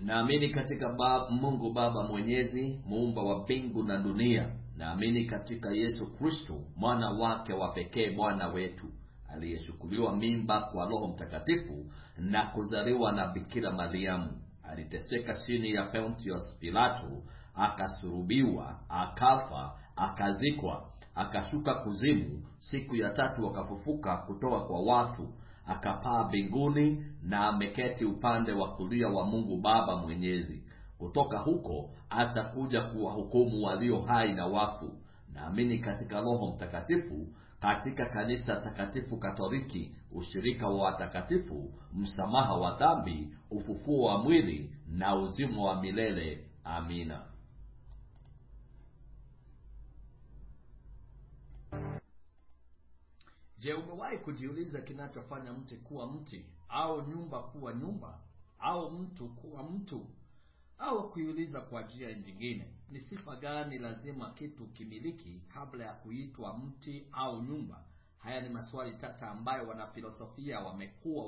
naamini katika bab, mungu baba mwenyezi muumba wa mbingu na dunia naamini katika yesu kristo mwana wake wa pekee bwana wetu aliyechukuliwa mimba kwa roho mtakatifu na kuzaliwa na bikira mariamu aliteseka chini ya pontius pilato akasurubiwa akafa akazikwa akashuka kuzimu siku ya tatu akafufuka kutoka kwa watu akapaa mbinguni na ameketi upande wa kulia wa mungu baba mwenyezi kutoka huko atakuja kuwahukumu walio hai na wafu naamini katika roho mtakatifu katika kanisa takatifu katoliki ushirika wa watakatifu msamaha wa dhambi ufufuo wa mwili na uzima wa milele amina je umewahi kujiuliza kinachofanya mti kuwa mti au nyumba kuwa nyumba au mtu kuwa mtu au kuiuliza kwa njia nyingine ni sifa gani lazima kitu kimiliki kabla ya kuitwa mti au nyumba haya ni maswali tata ambayo wanafilosofia wamekuwa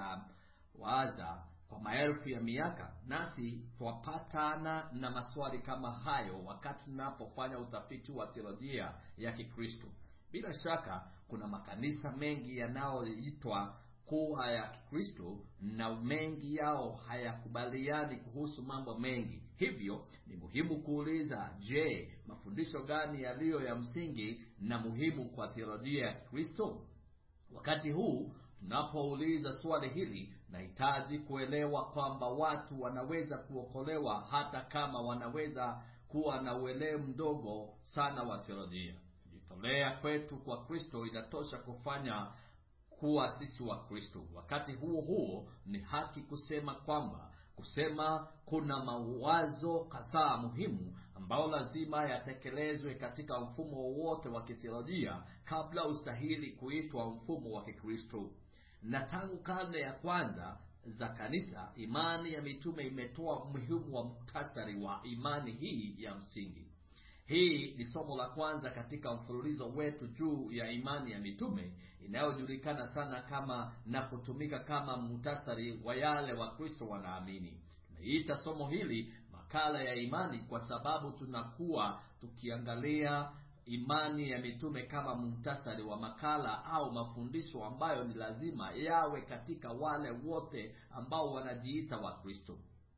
wakiyawaza kwa maelfu ya miaka nasi twapatana na maswali kama hayo wakati tunapofanya utafiti wa theolojia ya kikristo bila shaka kuna makanisa mengi yanayoitwa kuwa ya kikristo na mengi yao hayakubaliani kuhusu mambo mengi hivyo ni muhimu kuuliza je mafundisho gani yaliyo ya msingi na muhimu kwa theolojia ya kikristo wakati huu tunapouliza swali hili nahitaji kuelewa kwamba watu wanaweza kuokolewa hata kama wanaweza kuwa na uelewa mdogo sana wa theolojia kujitolea kwetu kwa kristo inatosha kufanya kuwa sisi wa kristo wakati huo huo ni haki kusema kwamba kusema kuna mawazo kadhaa muhimu ambayo lazima yatekelezwe katika mfumo wowote wa kithiolojia kabla ustahili kuitwa mfumo wa kikristo na tangu karne ya kwanza za kanisa imani ya mitume imetoa umuhimu wa muktasari wa imani hii ya msingi hii ni somo la kwanza katika mfululizo wetu juu ya imani ya mitume inayojulikana sana kama na kutumika kama muhtasari wa yale wakristo wanaamini tumeiita somo hili makala ya imani kwa sababu tunakuwa tukiangalia imani ya mitume kama muhtasari wa makala au mafundisho ambayo ni lazima yawe katika wale wote ambao wanajiita wakristo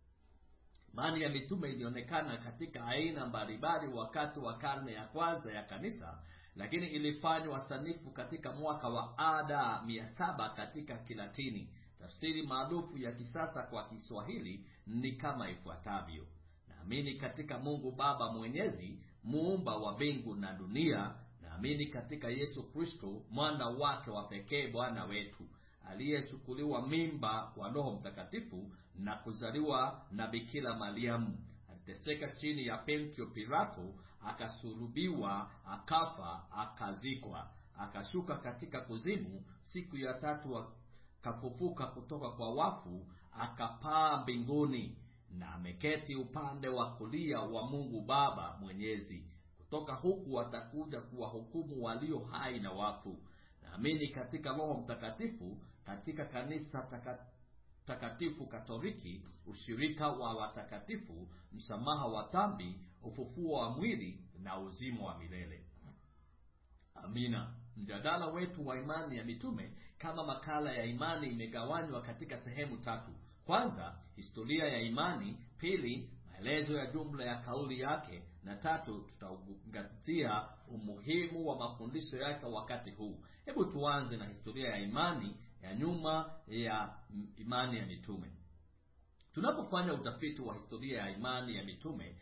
imani ya mitume ilionekana katika aina mbalimbali wakati wa karne ya kwanza ya kanisa lakini ilifanywa sanifu katika mwaka wa ada mia saba katika kilatini tafsiri maarufu ya kisasa kwa kiswahili ni kama ifuatavyo naamini katika mungu baba mwenyezi muumba wa mbingu na dunia naamini katika yesu kristo mwana wake wa pekee bwana wetu aliyechukuliwa mimba kwa roho mtakatifu na kuzaliwa na bikira mariamu aliteseka chini ya pentio pilato akasulubiwa akafa akazikwa akashuka katika kuzimu siku ya tatu akafufuka kutoka kwa wafu akapaa mbinguni na ameketi upande wa kulia wa mungu baba mwenyezi kutoka huku atakuja kuwahukumu walio hai na wafu naamini katika roho mtakatifu katika kanisa taka, takatifu katoliki ushirika wa watakatifu msamaha wa dhambi ufufuo wa mwili na uzima wa milele amina mjadala wetu wa imani ya mitume kama makala ya imani imegawanywa katika sehemu tatu kwanza historia ya imani pili maelezo ya jumla ya kauli yake na tatu tutaangazia umuhimu wa mafundisho yake wakati huu hebu tuanze na historia ya imani ya nyuma ya imani ya mitume tunapofanya utafiti wa historia ya imani ya mitume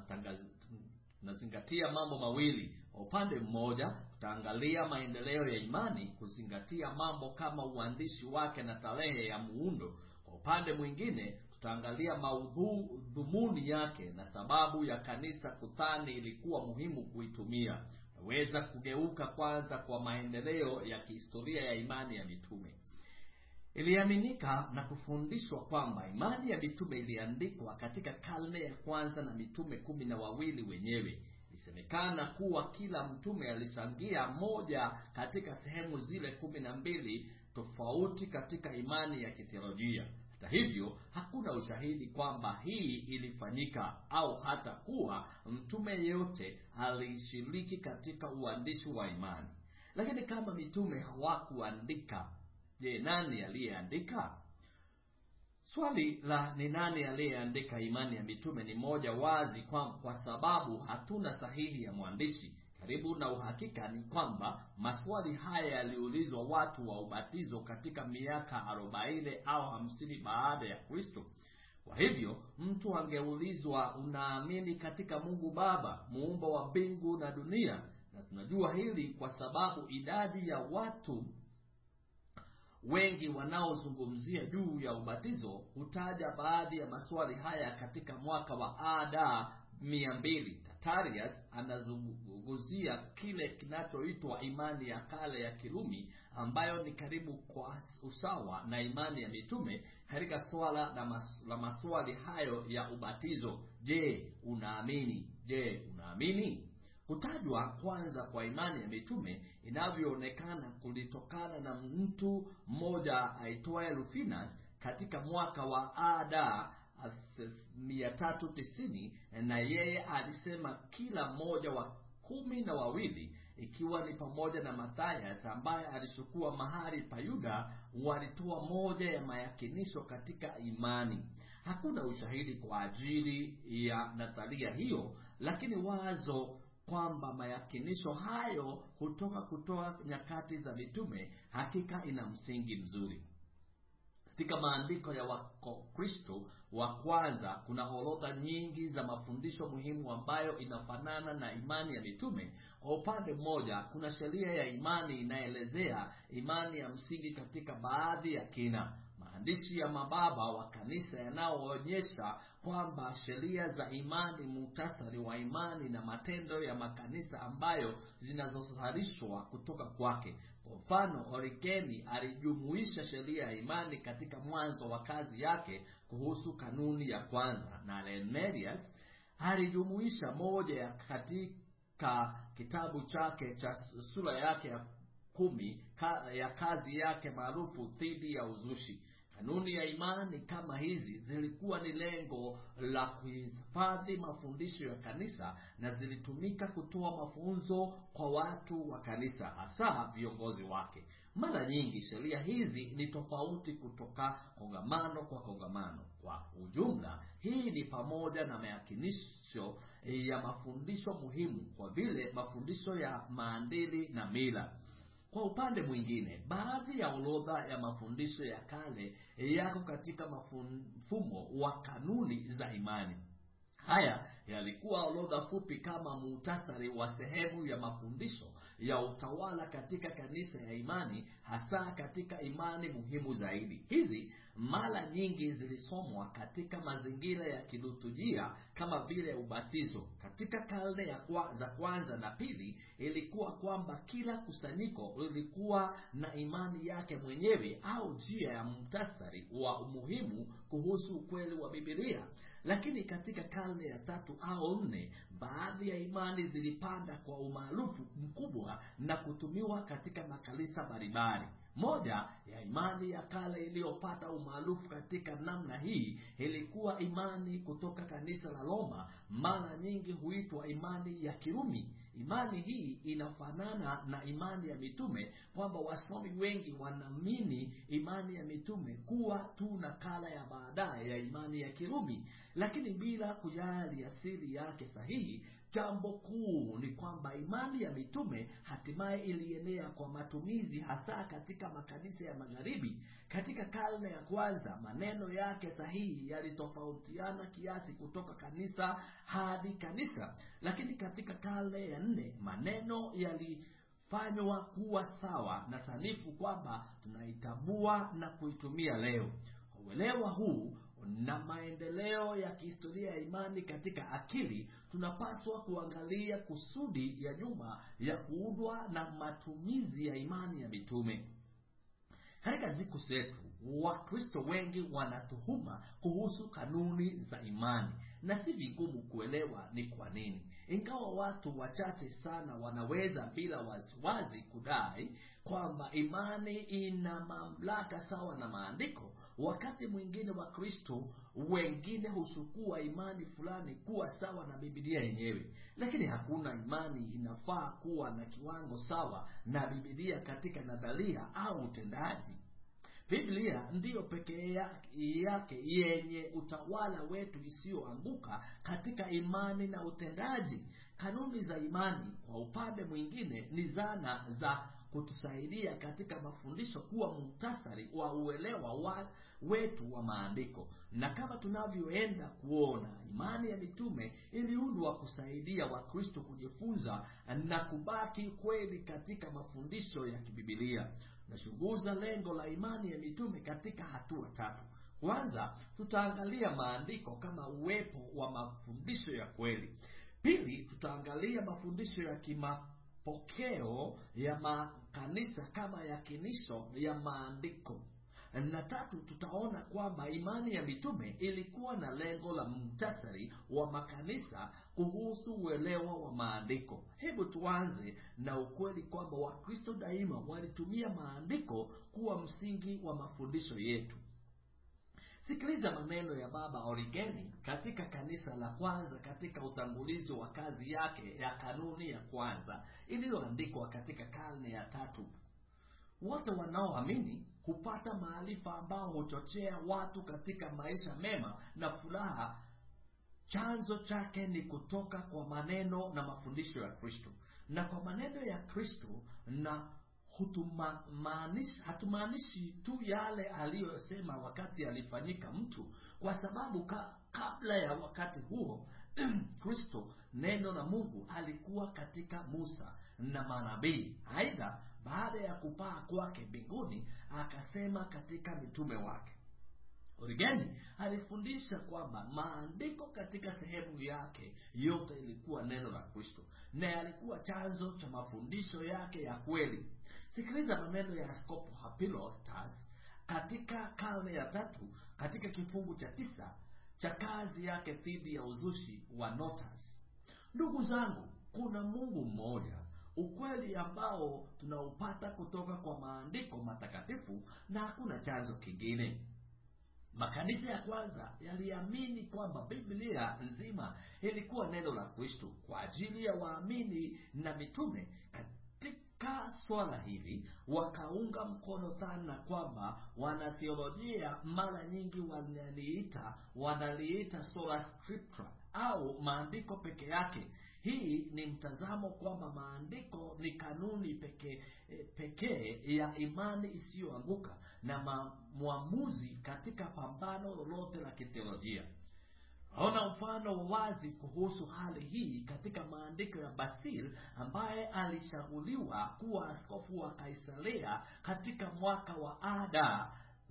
tunazingatia mambo mawili kwa upande mmoja tutaangalia maendeleo ya imani kuzingatia mambo kama uandishi wake na tarehe ya muundo kwa upande mwingine tutaangalia maudhumuni yake na sababu ya kanisa kudhani ilikuwa muhimu kuitumia naweza kugeuka kwanza kwa maendeleo ya kihistoria ya imani ya mitume iliaminika na kufundishwa kwamba imani ya mitume iliandikwa katika karne ya kwanza na mitume kumi na wawili wenyewe ilisemekana kuwa kila mtume alichangia moja katika sehemu zile kumi na mbili tofauti katika imani ya kithiolojia hata hivyo hakuna ushahidi kwamba hii ilifanyika au hata kuwa mtume yeyote alishiriki katika uandishi wa imani lakini kama mitume hawakuandika je nani aliyeandika swali la ni nani aliyeandika imani ya mitume ni moja wazi kwa, kwa sababu hatuna sahihi ya mwandishi karibu na uhakika ni kwamba maswali haya yaliulizwa watu wa ubatizo katika miaka arobaini au hamsini baada ya kristo kwa hivyo mtu angeulizwa unaamini katika mungu baba muumba wa mbingu na dunia na tunajua hili kwa sababu idadi ya watu wengi wanaozungumzia juu ya ubatizo hutaja baadhi ya maswali haya katika mwaka wa ada mia mbili tatarius anazungumzia kile kinachoitwa imani ya kale ya kirumi ambayo ni karibu kwa usawa na imani ya mitume katika swala la, mas, la maswali hayo ya ubatizo je unaamini je unaamini kutajwa kwanza kwa imani ya mitume inavyoonekana kulitokana na mtu mmoja aitwaye rufinas katika mwaka wa ada 390 na yeye alisema kila mmoja wa kumi na wawili ikiwa ni pamoja na mathayas ambaye alichukua mahali pa yuda walitoa moja ya mayakinisho katika imani hakuna ushahidi kwa ajili ya nadharia hiyo lakini wazo kwamba mayakinisho hayo hutoka kutoa nyakati za mitume hakika ina msingi mzuri katika maandiko ya wakristo wa kwanza kuna orodha nyingi za mafundisho muhimu ambayo inafanana na imani ya mitume kwa upande mmoja kuna sheria ya imani inaelezea imani ya msingi katika baadhi ya kina maandishi ya mababa wa kanisa yanayoonyesha kwamba sheria za imani muhtasari wa imani na matendo ya makanisa ambayo zinazozalishwa kutoka kwake kwa mfano origeni alijumuisha sheria ya imani katika mwanzo wa kazi yake kuhusu kanuni ya kwanza na lenerius alijumuisha moja ya katika kitabu chake cha sura yake ya kumi ka, ya kazi yake maarufu dhidi ya uzushi kanuni ya imani kama hizi zilikuwa ni lengo la kuhifadhi mafundisho ya kanisa na zilitumika kutoa mafunzo kwa watu wa kanisa hasa viongozi wake mara nyingi sheria hizi ni tofauti kutoka kongamano kwa kongamano kwa ujumla hii ni pamoja na mayakinisho ya mafundisho muhimu kwa vile mafundisho ya maandili na mila kwa upande mwingine baadhi ya orodha ya mafundisho ya kale yako katika mfumo wa kanuni za imani haya yalikuwa orodha fupi kama muhtasari wa sehemu ya mafundisho ya utawala katika kanisa ya imani hasa katika imani muhimu zaidi hizi mara nyingi zilisomwa katika mazingira ya kilutujia kama vile ubatizo katika karne ya kwa, za kwanza na pili ilikuwa kwamba kila kusanyiko lilikuwa na imani yake mwenyewe au njia ya muhtasari wa umuhimu kuhusu ukweli wa bibilia lakini katika karne ya tatu au nne baadhi ya imani zilipanda kwa umaarufu mkubwa na kutumiwa katika makanisa mbalimbali moja ya imani ya kale iliyopata umaarufu katika namna hii ilikuwa imani kutoka kanisa la roma mara nyingi huitwa imani ya kirumi imani hii inafanana na imani ya mitume kwamba wasomi wengi wanaamini imani ya mitume kuwa tu nakala ya baadaye ya imani ya kirumi lakini bila kujali asili yake sahihi jambo kuu ni kwamba imani ya mitume hatimaye ilienea kwa matumizi hasa katika makanisa ya magharibi katika karne ya kwanza maneno yake sahihi yalitofautiana kiasi kutoka kanisa hadi kanisa lakini katika karne ya nne maneno yalifanywa kuwa sawa na sanifu kwamba tunaitambua na kuitumia leo kwa uelewa huu na maendeleo ya kihistoria ya imani katika akili tunapaswa kuangalia kusudi ya nyuma ya kuundwa na matumizi ya imani ya mitume katika siku zetu wakristo wengi wanatuhuma kuhusu kanuni za imani na si vigumu kuelewa ni kwa nini ingawa watu wachache sana wanaweza bila wasiwasi kudai kwamba imani ina mamlaka sawa na maandiko wakati mwingine wa kristo wengine husukua imani fulani kuwa sawa na bibilia yenyewe lakini hakuna imani inafaa kuwa na kiwango sawa na bibilia katika nadharia au utendaji biblia ndiyo pekee yake yenye utawala wetu isiyoanguka katika imani na utendaji kanuni za imani kwa upande mwingine ni zana za kutusaidia katika mafundisho kuwa muhtasari wa uelewa wa wetu wa maandiko na kama tunavyoenda kuona imani ya mitume iliundwa kusaidia wakristo kujifunza na kubaki kweli katika mafundisho ya kibibilia nachunguza lengo la imani ya mitume katika hatua tatu kwanza tutaangalia maandiko kama uwepo wa mafundisho ya kweli pili tutaangalia mafundisho ya kimapokeo ya makanisa kama yakinisho ya maandiko na tatu tutaona kwamba imani ya mitume ilikuwa na lengo la mtasari wa makanisa kuhusu uelewa wa maandiko hebu tuanze na ukweli kwamba wakristo daima walitumia maandiko kuwa msingi wa mafundisho yetu sikiliza maneno ya baba origeni katika kanisa la kwanza katika utangulizi wa kazi yake ya kanuni ya kwanza iliyoandikwa katika karne ya tatu wote wanaoamini hupata maarifa ambao huchochea watu katika maisha mema na furaha chanzo chake ni kutoka kwa maneno na mafundisho ya kristo na kwa maneno ya kristo na hatumaanishi tu yale aliyosema wakati alifanyika mtu kwa sababu ka, kabla ya wakati huo kristo neno la mungu alikuwa katika musa na manabii aidha baada ya kupaa kwake mbinguni akasema katika mitume wake origeni alifundisha kwamba maandiko katika sehemu yake yote ilikuwa neno la kristo na yalikuwa chanzo cha mafundisho yake ya kweli sikiliza maneno ya askopo hapilotas katika karne ya tatu katika kifungu cha tisa cha kazi yake dhidi ya uzushi wa notas ndugu zangu kuna mungu mmoja ukweli ambao tunaupata kutoka kwa maandiko matakatifu na hakuna chanzo kingine makanisa ya kwanza yaliamini kwamba biblia nzima ilikuwa neno la kristo kwa ajili ya waamini na mitume katika swala hili wakaunga mkono dhana kwamba wanatheolojia mara nyingi wanaliita wanaliita sola scriptura au maandiko peke yake hii ni mtazamo kwamba maandiko ni kanuni pekee pekee ya imani isiyoanguka na ma, mwamuzi katika pambano lolote la kitheolojia ona mfano wazi kuhusu hali hii katika maandiko ya basil ambaye alishaguliwa kuwa askofu wa kaisaria katika mwaka wa ada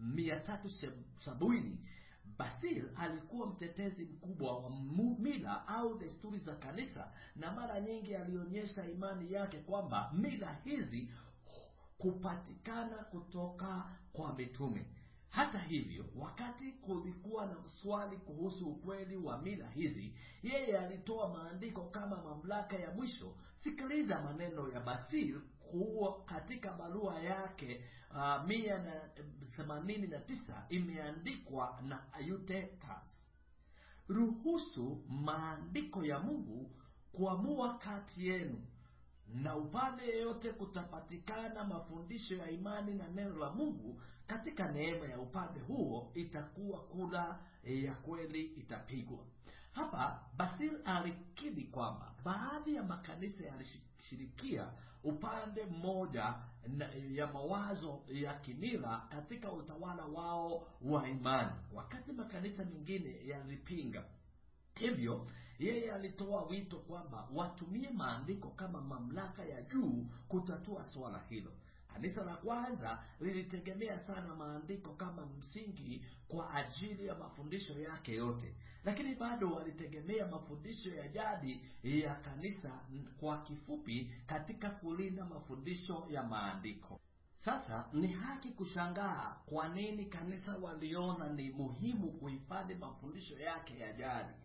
370 basil alikuwa mtetezi mkubwa wa mila au desturi za kanisa na mara nyingi alionyesha imani yake kwamba mila hizi kupatikana kutoka kwa mitume hata hivyo wakati kulikuwa na swali kuhusu ukweli wa mila hizi yeye alitoa maandiko kama mamlaka ya mwisho sikiliza maneno ya basil kuwa katika barua yake uh, mia na themanini na tisa imeandikwa na ayutetas ruhusu maandiko ya mungu kuamua kati yenu na upande yeyote kutapatikana mafundisho ya imani na neno la mungu katika neema ya upande huo itakuwa kula ya kweli itapigwa hapa basil alikidi kwamba baadhi ya makanisa yalishirikia upande mmoja na, ya mawazo ya kimila katika utawala wao wa imani wakati makanisa mengine yalipinga hivyo yeye alitoa wito kwamba watumie maandiko kama mamlaka ya juu kutatua suala hilo kanisa la kwanza lilitegemea sana maandiko kama msingi kwa ajili ya mafundisho yake yote lakini bado walitegemea mafundisho ya jadi ya kanisa kwa kifupi katika kulinda mafundisho ya maandiko sasa ni haki kushangaa kwa nini kanisa waliona ni muhimu kuhifadhi mafundisho yake ya jadi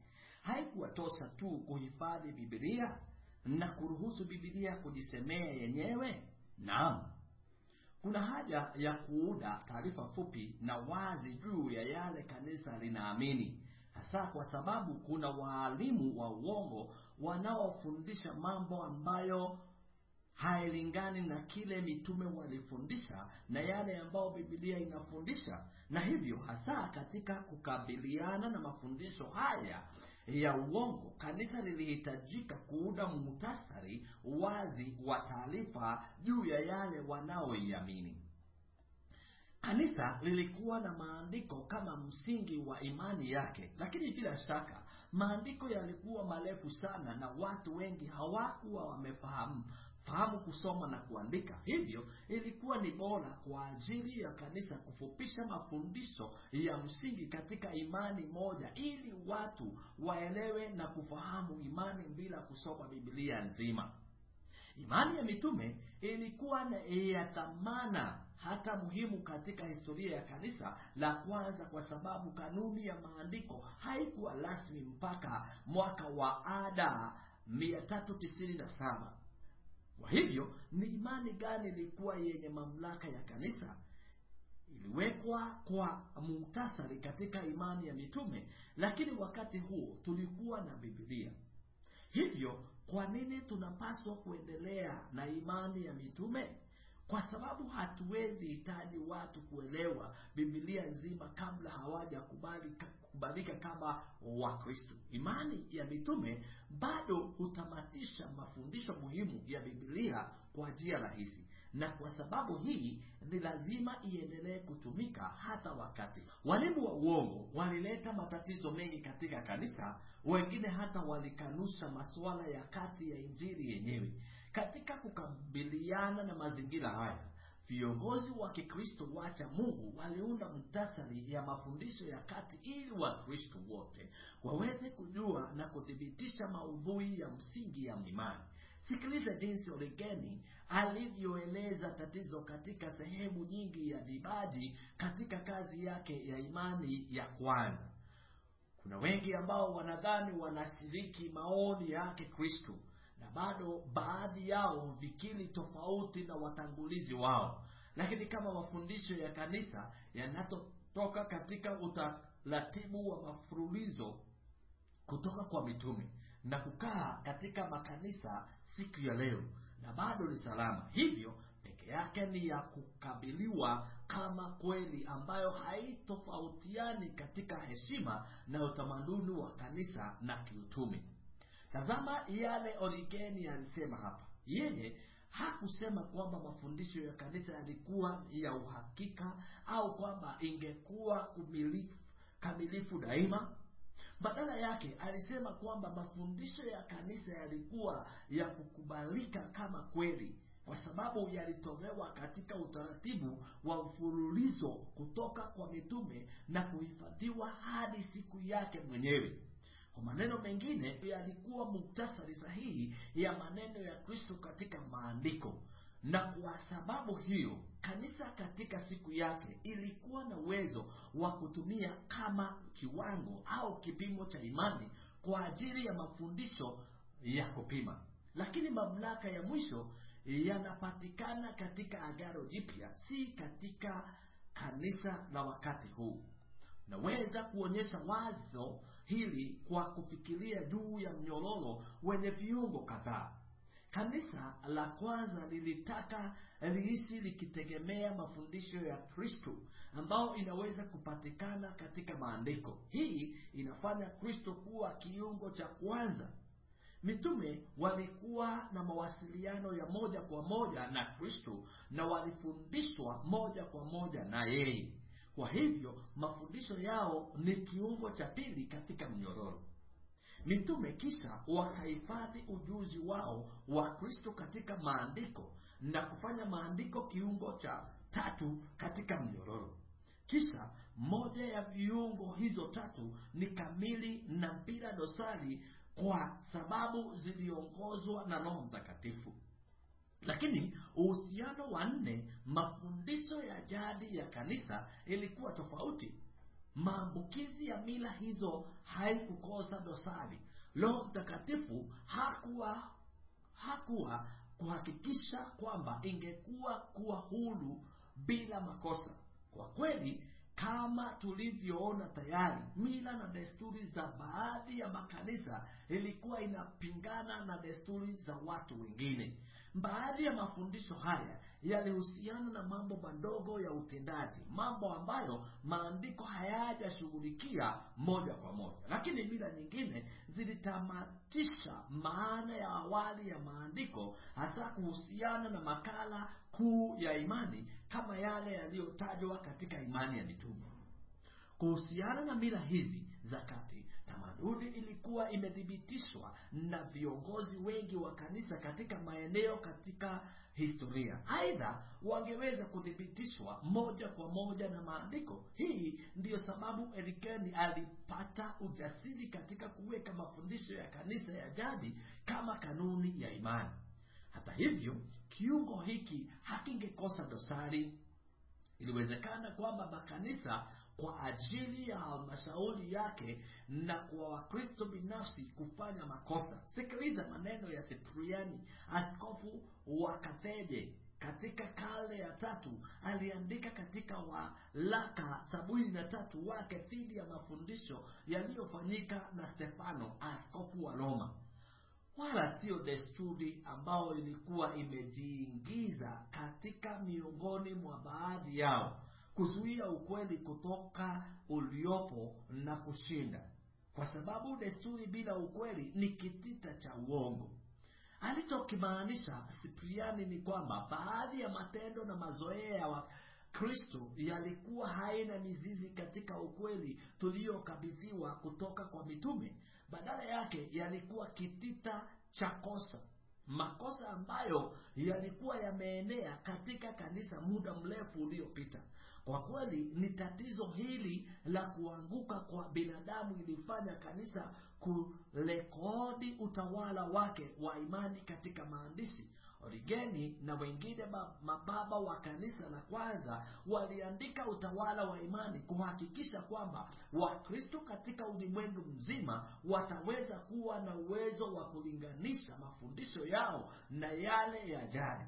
haikuwatosha tu kuhifadhi bibilia na kuruhusu bibilia kujisemea yenyewe naam kuna haja ya kuuda taarifa fupi na wazi juu ya yale kanisa linaamini hasa kwa sababu kuna waalimu wa uongo wanaofundisha mambo ambayo hailingani na kile mitume walifundisha na yale ambayo bibilia inafundisha na hivyo hasa katika kukabiliana na mafundisho haya ya uongo kanisa lilihitajika kuuda muhtasari wazi wa taarifa juu ya yale wanaoiamini kanisa lilikuwa na maandiko kama msingi wa imani yake lakini bila shaka maandiko yalikuwa marefu sana na watu wengi hawakuwa wamefahamu fahamu kusoma na kuandika hivyo ilikuwa ni bora kwa ajili ya kanisa kufupisha mafundisho ya msingi katika imani moja ili watu waelewe na kufahamu imani bila kusoma bibilia nzima imani ya mitume ilikuwa na ya thamana hata muhimu katika historia ya kanisa la kwanza kwa sababu kanuni ya maandiko haikuwa rasmi mpaka mwaka wa ada 397 kwa hivyo ni imani gani ilikuwa yenye mamlaka ya kanisa iliwekwa kwa muhtasari katika imani ya mitume lakini wakati huo tulikuwa na bibilia hivyo kwa nini tunapaswa kuendelea na imani ya mitume kwa sababu hatuwezi hitaji watu kuelewa bibilia nzima kabla hawajakubalika kubalika kama wakristo imani ya mitume bado hutamatisha mafundisho muhimu ya bibilia kwa njia rahisi na kwa sababu hii ni lazima iendelee kutumika hata wakati walimu wa uongo walileta matatizo mengi katika kanisa wengine hata walikanusha masuala ya kati ya injili yenyewe katika kukabiliana na mazingira haya viongozi wa kikristo wacha mungu waliunda muktasari ya mafundisho ya kati ili wakristo wote waweze kujua na kuthibitisha maudhui ya msingi ya imani sikiliza jinsi oregeni alivyoeleza tatizo katika sehemu nyingi ya dibaji katika kazi yake ya imani ya kwanza kuna wengi ambao wanadhani wanashiriki maoni yake kristo na bado baadhi yao vikili tofauti na watangulizi wao lakini kama mafundisho ya kanisa yanatotoka katika utaratibu wa mafululizo kutoka kwa mitume na kukaa katika makanisa siku ya leo na bado ni salama hivyo peke yake ni ya kukabiliwa kama kweli ambayo haitofautiani katika heshima na utamaduni wa kanisa na kiutume tazama yale origeni alisema hapa yeye hakusema kwamba mafundisho ya kanisa yalikuwa ya uhakika au kwamba ingekuwa kumilifu, kamilifu daima badala yake alisema kwamba mafundisho ya kanisa yalikuwa ya kukubalika kama kweli kwa sababu yalitolewa katika utaratibu wa mfululizo kutoka kwa mitume na kuhifadhiwa hadi siku yake mwenyewe kwa maneno mengine yalikuwa muktasari sahihi ya maneno ya kristo katika maandiko na kwa sababu hiyo kanisa katika siku yake ilikuwa na uwezo wa kutumia kama kiwango au kipimo cha imani kwa ajili ya mafundisho ya kupima lakini mamlaka ya mwisho yanapatikana katika agaro jipya si katika kanisa la wakati huu naweza kuonyesha wazo hili kwa kufikiria juu ya mnyororo wenye viungo kadhaa kanisa la kwanza lilitaka liishi likitegemea mafundisho ya kristo ambao inaweza kupatikana katika maandiko hii inafanya kristo kuwa kiungo cha kwanza mitume walikuwa na mawasiliano ya moja kwa moja na kristo na walifundishwa moja kwa moja na yeye kwa hivyo mafundisho yao ni kiungo cha pili katika mnyororo mitume kisha wakahifadhi ujuzi wao wa kristo katika maandiko na kufanya maandiko kiungo cha tatu katika mnyororo kisha moja ya viungo hizo tatu ni kamili na bila dosari kwa sababu ziliongozwa na roho mtakatifu lakini uhusiano wa nne mafundisho ya jadi ya kanisa ilikuwa tofauti maambukizi ya mila hizo haikukosa dosari roho mtakatifu hakuwa hakuwa kuhakikisha kwamba ingekuwa kuwa huru bila makosa kwa kweli kama tulivyoona tayari mila na desturi za baadhi ya makanisa ilikuwa inapingana na desturi za watu wengine baadhi ya mafundisho haya yalihusiana na mambo madogo ya utendaji mambo ambayo maandiko hayajashughulikia moja kwa moja lakini mila nyingine zilitamatisha maana ya awali ya maandiko hasa kuhusiana na makala kuu ya imani kama yale yaliyotajwa katika imani ya mitume kuhusiana na mila hizi za kati tamaduni ilikuwa imethibitishwa na viongozi wengi wa kanisa katika maeneo katika historia aidha wangeweza kuthibitishwa moja kwa moja na maandiko hii ndiyo sababu erikeni alipata ujasiri katika kuweka mafundisho ya kanisa ya jadi kama kanuni ya imani hata hivyo kiungo hiki hakingekosa dosari iliwezekana kwamba makanisa kwa ajili ya halmashauri yake na kwa wakristo binafsi kufanya makosa sikiliza maneno ya sipriani askofu wa katheje katika karne ya tatu aliandika katika walaka sabini na tatu wake dhidi ya mafundisho yaliyofanyika na stefano askofu wa roma wala siyo desturi ambayo ilikuwa imejiingiza katika miongoni mwa baadhi yao kuzuia ukweli kutoka uliopo na kushinda kwa sababu desturi bila ukweli ni kitita cha uongo alichokimaanisha sipriani ni kwamba baadhi ya matendo na mazoea ya wakristo yalikuwa haina mizizi katika ukweli tuliyokabidhiwa kutoka kwa mitume badala yake yalikuwa kitita cha kosa makosa ambayo yalikuwa yameenea katika kanisa muda mrefu uliopita kwa kweli ni tatizo hili la kuanguka kwa binadamu ilifanya kanisa kurekodi utawala wake wa imani katika maandishi origeni na wengine mababa wa kanisa la kwanza waliandika utawala wa imani kuhakikisha kwamba wakristo katika ulimwengu mzima wataweza kuwa na uwezo wa kulinganisha mafundisho yao na yale ya jadi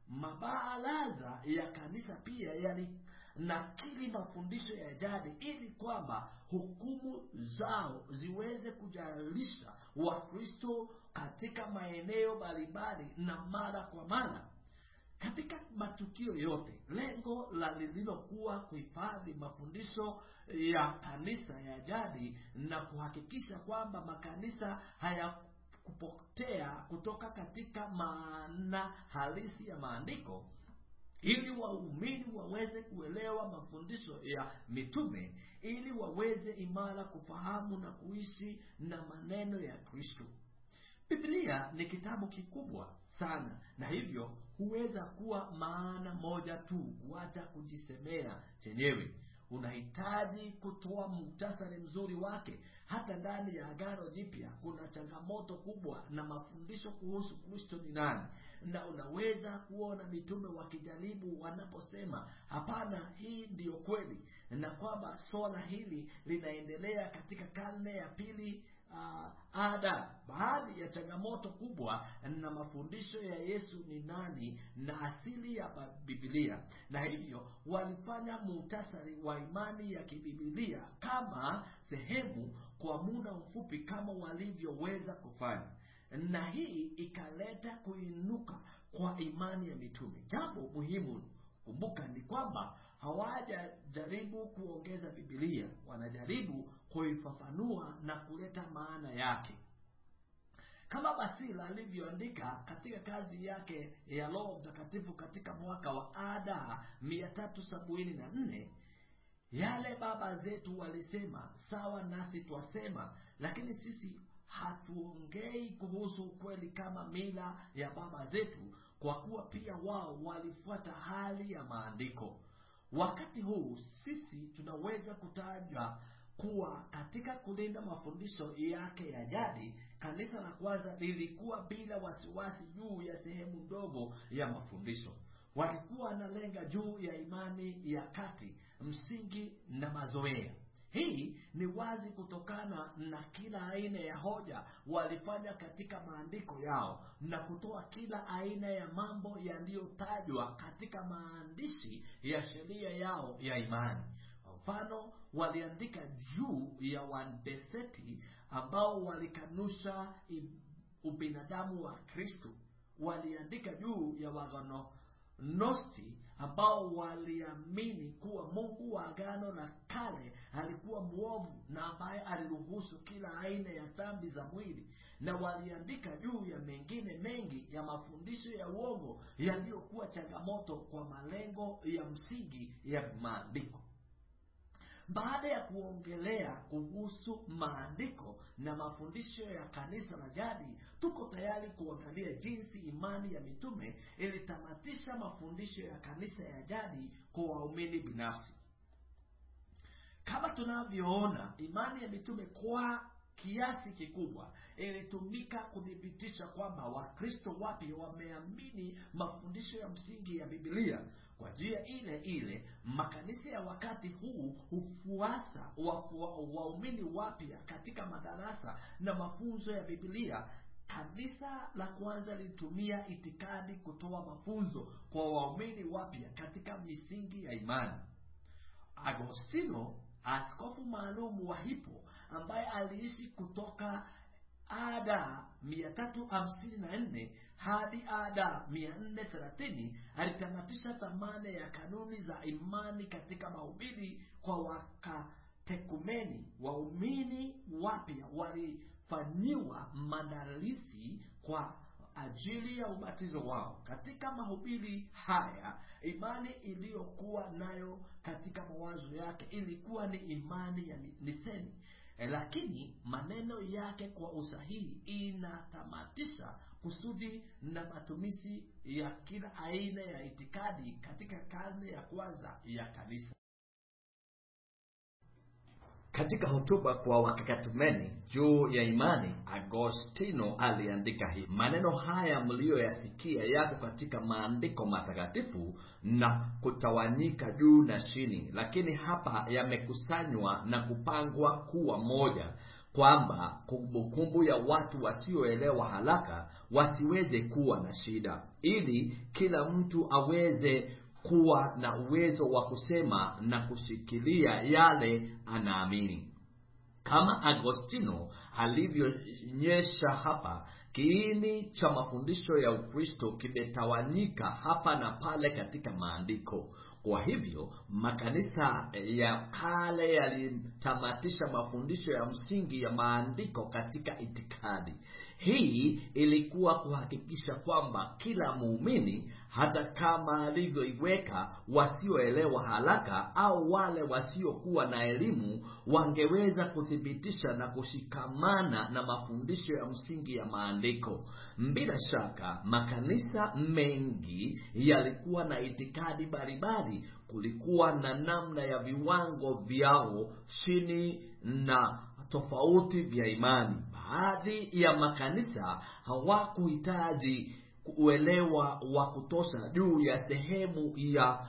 mabaraza ya kanisa pia yali nakili mafundisho ya jadi ili kwamba hukumu zao ziweze kujalisha wakristo katika maeneo mbalimbali na mara kwa mara katika matukio yote lengo la lililokuwa kuhifadhi mafundisho ya kanisa ya jadi na kuhakikisha kwamba makanisa haya kupotea kutoka katika maana halisi ya maandiko ili waumini waweze kuelewa mafundisho ya mitume ili waweze imara kufahamu na kuishi na maneno ya kristo biblia ni kitabu kikubwa sana na hivyo huweza kuwa maana moja tu kuacha kujisemea chenyewe unahitaji kutoa muktasari mzuri wake hata ndani ya agano jipya kuna changamoto kubwa na mafundisho kuhusu kristo ni nani na unaweza kuona mitume wakijaribu wanaposema hapana hii ndiyo kweli na kwamba swala hili linaendelea katika karne ya pili uh, ada baadhi ya changamoto kubwa na mafundisho ya yesu ni nani na asili ya bibilia na hivyo walifanya muhtasari wa imani ya kibibilia kama sehemu kwa muda mfupi kama walivyoweza kufanya na hii ikaleta kuinuka kwa imani ya mitume jambo muhimu kumbuka ni kwamba hawajajaribu kuongeza bibilia wanajaribu kuifafanua na kuleta maana yake kama basila alivyoandika katika kazi yake ya roho mtakatifu katika mwaka wa ada mia tatu sabini na nne yale baba zetu walisema sawa nasi twasema lakini sisi hatuongei kuhusu ukweli kama mila ya baba zetu kwa kuwa pia wao walifuata hali ya maandiko wakati huu sisi tunaweza kutaja kuwa katika kulinda mafundisho yake ya jadi kanisa la kwanza lilikuwa bila wasiwasi juu ya sehemu ndogo ya mafundisho walikuwa wanalenga juu ya imani ya kati msingi na mazoea hii ni wazi kutokana na kila aina ya hoja walifanya katika maandiko yao na kutoa kila aina ya mambo yaliyotajwa katika maandishi ya sheria yao ya imani kwa mfano waliandika juu ya wandeseti ambao walikanusha i- ubinadamu wa kristo waliandika juu ya wagnosti ambao waliamini kuwa mungu wa agano la kale alikuwa mwovu na ambaye aliruhusu kila aina ya dhambi za mwili na waliandika juu ya mengine mengi ya mafundisho ya uongo yaliyokuwa changamoto kwa malengo ya msingi ya maandiko baada ya kuongelea kuhusu maandiko na mafundisho ya kanisa la jadi tuko tayari kuangalia jinsi imani ya mitume ilitamatisha mafundisho ya kanisa ya jadi kwa waumini binafsi kama tunavyoona imani ya mitume kwa kiasi kikubwa ilitumika kuthibitisha kwamba wakristo wapya wameamini mafundisho ya msingi ya bibilia kwa njia ile ile makanisa ya wakati huu hufuasa wafu- waumini wapya katika madarasa na mafunzo ya bibilia kanisa la kwanza lilitumia itikadi kutoa mafunzo kwa waumini wapya katika misingi ya imani agostino askofu maalum wa hipo ambaye aliishi kutoka ada 354 hadi ada 430 alitamatisha dhamana ya kanuni za imani katika mahubiri kwa wakatekumeni waumini wapya walifanyiwa maandalizi kwa ajili ya ubatizo wao katika mahubiri haya imani iliyokuwa nayo katika mawazo yake ilikuwa ni imani ya ni- niseni Eh, lakini maneno yake kwa usahihi inatamatisha kusudi na matumizi ya kila aina ya itikadi katika karne ya kwanza ya kanisa katika hotuba kwa wakakatumeni juu ya imani agostino aliandika hivi maneno haya mliyoyasikia yako katika maandiko matakatifu na kutawanyika juu na chini lakini hapa yamekusanywa na kupangwa kuwa moja kwamba kumbukumbu ya watu wasioelewa haraka wasiweze kuwa na shida ili kila mtu aweze kuwa na uwezo wa kusema na kushikilia yale anaamini kama agostino alivyoonyesha hapa kiini cha mafundisho ya ukristo kimetawanyika hapa na pale katika maandiko kwa hivyo makanisa ya kale yalitamatisha mafundisho ya msingi ya maandiko katika itikadi hii ilikuwa kuhakikisha kwamba kila muumini hata kama alivyoiweka wasioelewa haraka au wale wasiokuwa na elimu wangeweza kuthibitisha na kushikamana na mafundisho ya msingi ya maandiko bila shaka makanisa mengi yalikuwa na itikadi mbalimbali kulikuwa na namna ya viwango vyao chini na tofauti vya imani baadhi ya makanisa hawakuhitaji uelewa wa kutosha juu ya sehemu ya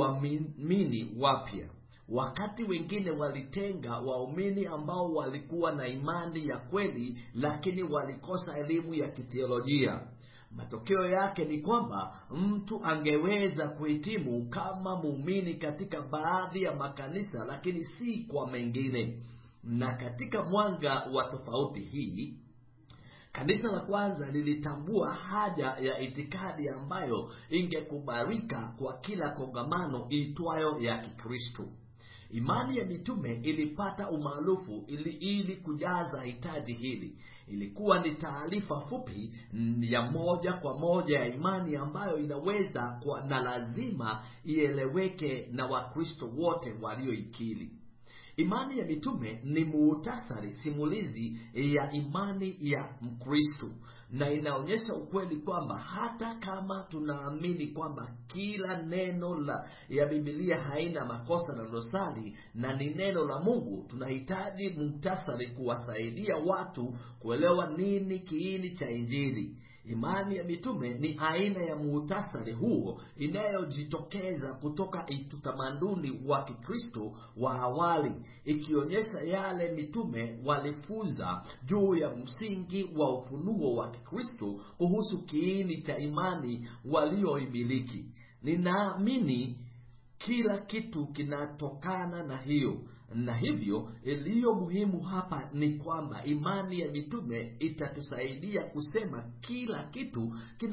uamini wapya wakati wengine walitenga waumini ambao walikuwa na imani ya kweli lakini walikosa elimu ya kithiolojia matokeo yake ni kwamba mtu angeweza kuhitimu kama muumini katika baadhi ya makanisa lakini si kwa mengine na katika mwanga wa tofauti hii kanisa la kwanza lilitambua haja ya itikadi ambayo ingekubalika kwa kila kongamano iitwayo ya kikristo imani ya mitume ilipata umaarufu ili, ili kujaza hitaji hili ilikuwa ni taarifa fupi ya moja kwa moja ya imani ambayo inaweza kwa, na lazima ieleweke na wakristo wote walioikili imani ya mitume ni muhtasari simulizi ya imani ya mkristo na inaonyesha ukweli kwamba hata kama tunaamini kwamba kila neno la ya bibilia haina makosa na dosari na ni neno la mungu tunahitaji muhtasari kuwasaidia watu kuelewa nini kiini cha injili imani ya mitume ni aina ya muhtasari huo inayojitokeza kutoka utamaduni wa kikristo wa awali ikionyesha yale mitume walifunza juu ya msingi wa ufunuo wa kikristo kuhusu kiini cha imani walioimiliki ninaamini kila kitu kinatokana na hiyo na hivyo iliyo muhimu hapa ni kwamba imani ya mitume itatusaidia kusema kila kitu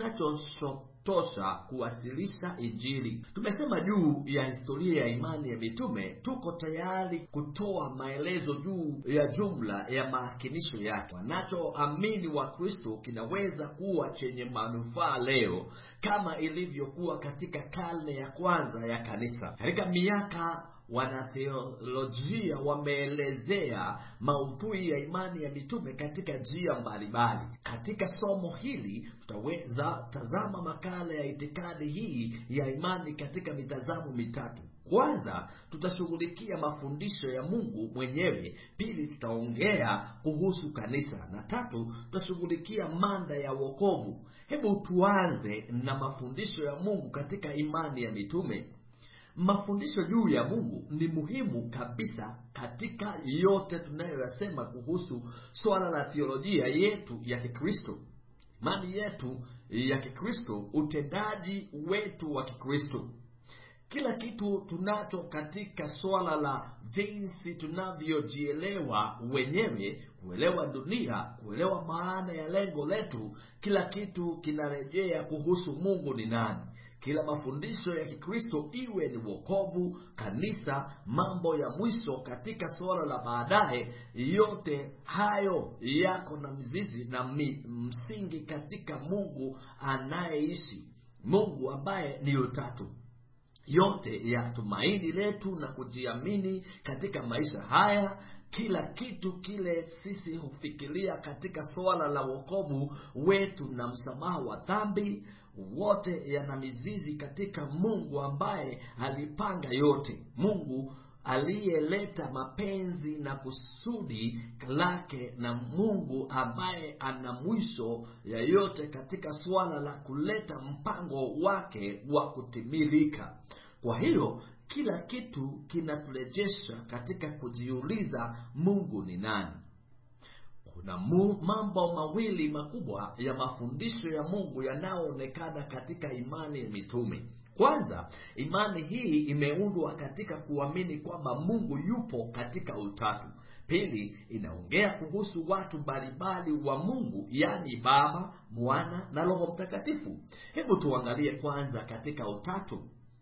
kinachotosha kuwasilisha injili tumesema juu ya historia ya imani ya mitume tuko tayari kutoa maelezo juu ya jumla ya maakinisho yake wanachoamini wa kristo kinaweza kuwa chenye manufaa leo kama ilivyokuwa katika karne ya kwanza ya kanisa katika miaka wanatheolojia wameelezea maudhui ya imani ya mitume katika njia mbalimbali katika somo hili tutaweza tazama makala ya itikadi hii ya imani katika mitazamo mitatu kwanza tutashughulikia mafundisho ya mungu mwenyewe pili tutaongea kuhusu kanisa na tatu tutashughulikia manda ya wokovu hebu tuanze na mafundisho ya mungu katika imani ya mitume mafundisho juu ya mungu ni muhimu kabisa katika yote tunayoyasema kuhusu swala la theolojia yetu ya kikristo imani yetu ya kikristo utendaji wetu wa kikristo kila kitu tunacho katika swala la jinsi tunavyojielewa wenyewe kuelewa dunia kuelewa maana ya lengo letu kila kitu kinarejea kuhusu mungu ni nani kila mafundisho ya kikristo iwe ni wokovu kanisa mambo ya mwisho katika suala la baadaye yote hayo yako na mzizi na mi, msingi katika mungu anayeishi mungu ambaye ni utatu yote ya tumaini letu na kujiamini katika maisha haya kila kitu kile sisi hufikiria katika suala la wokovu wetu na msamaha wa dhambi wote yana mizizi katika mungu ambaye alipanga yote mungu aliyeleta mapenzi na kusudi lake na mungu ambaye ana mwisho ya yote katika suala la kuleta mpango wake wa kutimilika kwa hiyo kila kitu kinaturejesha katika kujiuliza mungu ni nani kuna mu, mambo mawili makubwa ya mafundisho ya mungu yanayoonekana katika imani ya mitume kwanza imani hii imeundwa katika kuamini kwamba mungu yupo katika utatu pili inaongea kuhusu watu mbalimbali wa mungu yaani baba mwana na roho mtakatifu hebu tuangalie kwanza katika utatu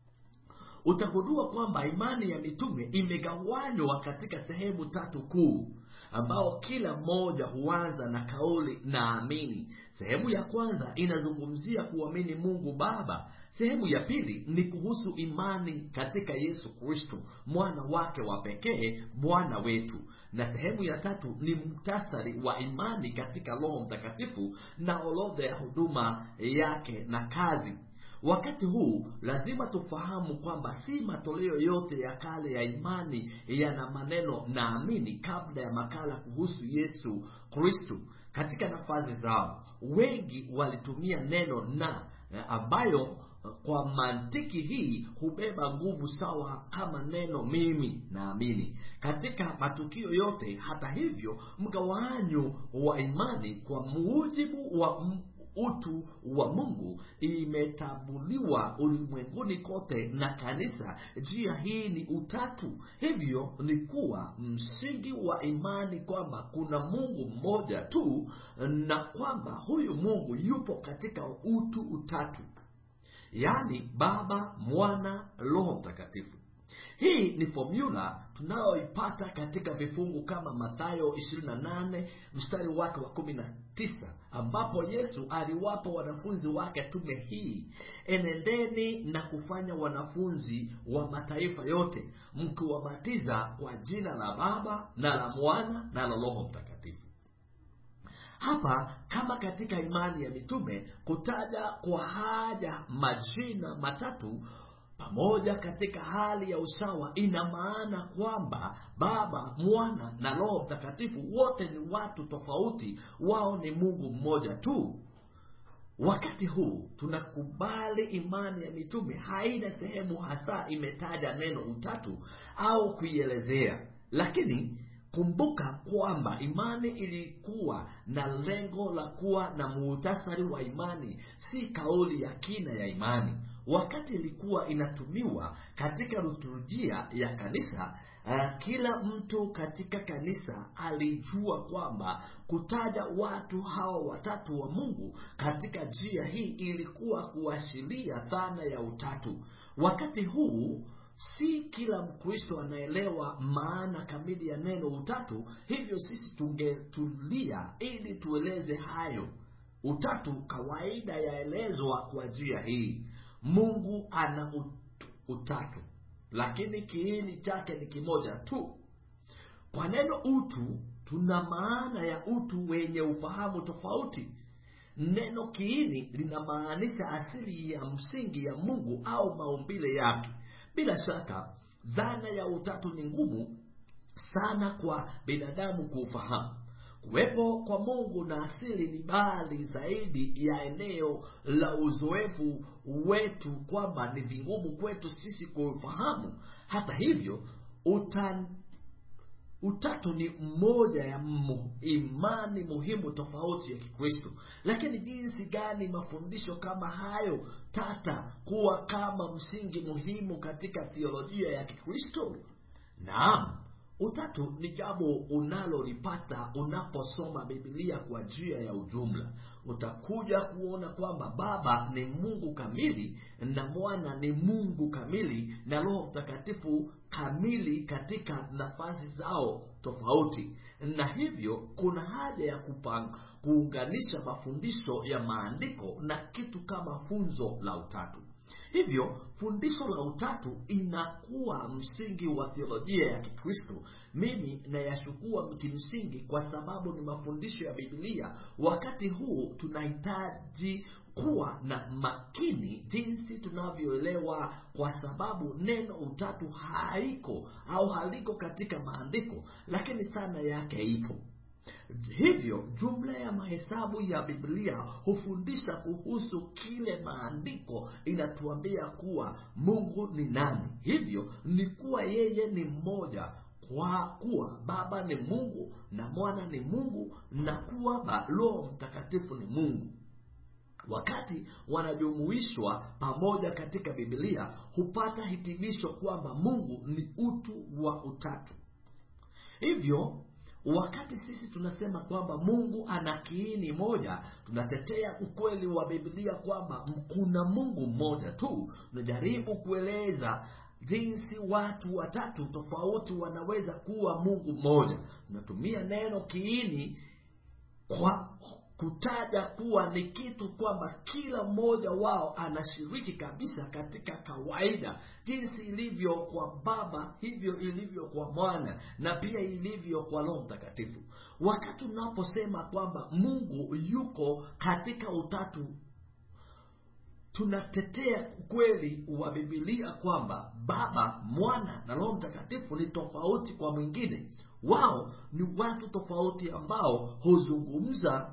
utagundua kwamba imani ya mitume imegawanywa katika sehemu tatu kuu ambao kila mmoja huanza na kauli naamini sehemu ya kwanza inazungumzia kuamini mungu baba sehemu ya pili ni kuhusu imani katika yesu kristo mwana wake wa pekee bwana wetu na sehemu ya tatu ni mtasari wa imani katika roho mtakatifu na orodha ya huduma yake na kazi wakati huu lazima tufahamu kwamba si matoleo yote ya kale ya imani yana maneno naamini kabla ya makala kuhusu yesu kristu katika nafasi zao wengi walitumia neno na ambayo kwa mantiki hii hubeba nguvu sawa kama neno mimi naamini katika matukio yote hata hivyo mgawanyo wa imani kwa mujibu wa utu wa mungu imetambuliwa ulimwenguni kote na kanisa njia hii ni utatu hivyo ni kuwa msingi wa imani kwamba kuna mungu mmoja tu na kwamba huyu mungu yupo katika utu utatu yaani baba mwana roho mtakatifu hii ni fomula tunayoipata katika vifungu kama mathayo 28 mstari wake wa 19 ambapo yesu aliwapa wanafunzi wake tume hii enendeni na kufanya wanafunzi wa mataifa yote mkiwabatiza kwa jina la baba na la mwana na la roho mtakatifu hapa kama katika imani ya mitume kutaja kwa haja majina matatu pamoja katika hali ya usawa ina maana kwamba baba mwana na roho mtakatifu wote ni watu tofauti wao ni mungu mmoja tu wakati huu tunakubali imani ya mitume haina sehemu hasa imetaja neno utatu au kuielezea lakini kumbuka kwamba imani ilikuwa na lengo la kuwa na muhtasari wa imani si kauli ya kina ya imani wakati ilikuwa inatumiwa katika liturujia ya kanisa uh, kila mtu katika kanisa alijua kwamba kutaja watu hawa watatu wa mungu katika njia hii ilikuwa kuashiria dhana ya utatu wakati huu si kila mkristo anaelewa maana kamili ya neno utatu hivyo sisi tungetulia ili tueleze hayo utatu kawaida yaelezwa kwa njia hii mungu ana ut- utatu lakini kiini chake ni kimoja tu kwa neno utu tuna maana ya utu wenye ufahamu tofauti neno kiini linamaanisha asili ya msingi ya mungu au maumbile yake bila shaka dhana ya utatu ni ngumu sana kwa binadamu kuufahamu kuwepo kwa mungu na asili ni bali zaidi ya eneo la uzoefu wetu kwamba ni vingumu kwetu sisi kuufahamu hata hivyo utan, utatu ni mmoja ya mu, imani muhimu tofauti ya kikristo lakini jinsi gani mafundisho kama hayo tata kuwa kama msingi muhimu katika theolojia ya kikristo naam utatu ni jambo unalolipata unaposoma bibilia kwa njia ya ujumla utakuja kuona kwamba baba ni mungu kamili na mwana ni mungu kamili na roho mtakatifu kamili katika nafasi zao tofauti na hivyo kuna haja ya kupang, kuunganisha mafundisho ya maandiko na kitu kama funzo la utatu hivyo fundisho la utatu inakuwa msingi wa theolojia ya kikristo mimi nayashukua kimsingi kwa sababu ni mafundisho ya bibilia wakati huu tunahitaji kuwa na makini jinsi tunavyoelewa kwa sababu neno utatu haiko au haliko katika maandiko lakini sana yake ipo hivyo jumla ya mahesabu ya biblia hufundisha kuhusu kile maandiko inatuambia kuwa mungu ni nani hivyo ni kuwa yeye ni mmoja kwa kuwa baba ni mungu na mwana ni mungu na kuwa roho mtakatifu ni mungu wakati wanajumuishwa pamoja katika bibilia hupata hitimisho kwamba mungu ni utu wa utatu hivyo wakati sisi tunasema kwamba mungu ana kiini moja tunatetea ukweli wa biblia kwamba kuna mungu mmoja tu tunajaribu kueleza jinsi watu watatu tofauti wanaweza kuwa mungu mmoja tunatumia neno kiini kwa kutaja kuwa ni kitu kwamba kila mmoja wao anashiriki kabisa katika kawaida jinsi ilivyo kwa baba hivyo ilivyo kwa mwana na pia ilivyo kwa roho mtakatifu wakati unaposema kwamba mungu yuko katika utatu tunatetea ukweli wa bibilia kwamba baba mwana na roho mtakatifu ni tofauti kwa mwingine wao ni watu tofauti ambao huzungumza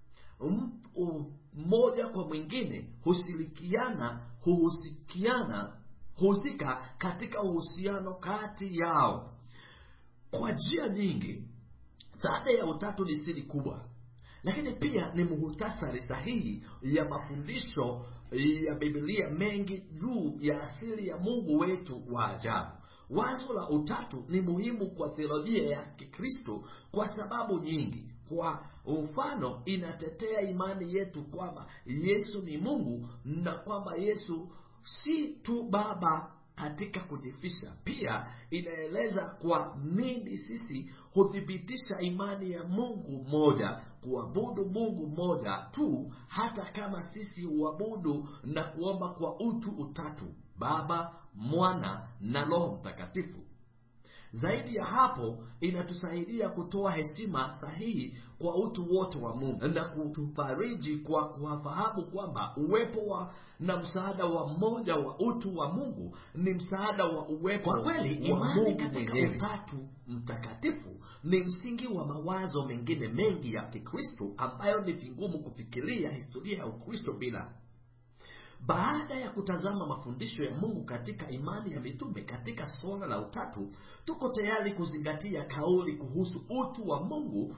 mmoja kwa mwingine hushirikiana huhusikiana husika katika uhusiano kati yao kwa njia nyingi dhana ya utatu ni siri kubwa lakini pia ni muhtasari sahihi ya mafundisho ya bibilia mengi juu ya asili ya mungu wetu wa ajabu wazo la utatu ni muhimu kwa theolojia ya kikristo kwa sababu nyingi kwa mfano inatetea imani yetu kwamba yesu ni mungu na kwamba yesu si tu baba katika kujifisha pia inaeleza kwa nini sisi huthibitisha imani ya mungu mmoja kuabudu mungu mmoja tu hata kama sisi huabudu na kuomba kwa utu utatu baba mwana na roho mtakatifu zaidi ya hapo inatusaidia kutoa heshima sahihi kwa utu wote wa mungu na kutufariji kwa kuwafahamu kwamba uwepo wa na msaada wa mmoja wa utu wa mungu ni msaada wa uwepo Kwa kweli, wa imani mungu katika mwenyewe utatu mtakatifu ni msingi wa mawazo mengine mengi ya kikristo ambayo ni vigumu kufikiria historia ya ukristo bila baada ya kutazama mafundisho ya mungu katika imani ya mitume katika suala la utatu tuko tayari kuzingatia kauli kuhusu utu wa mungu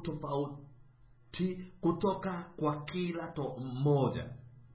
kutofauti kutoka kwa kila to mmoja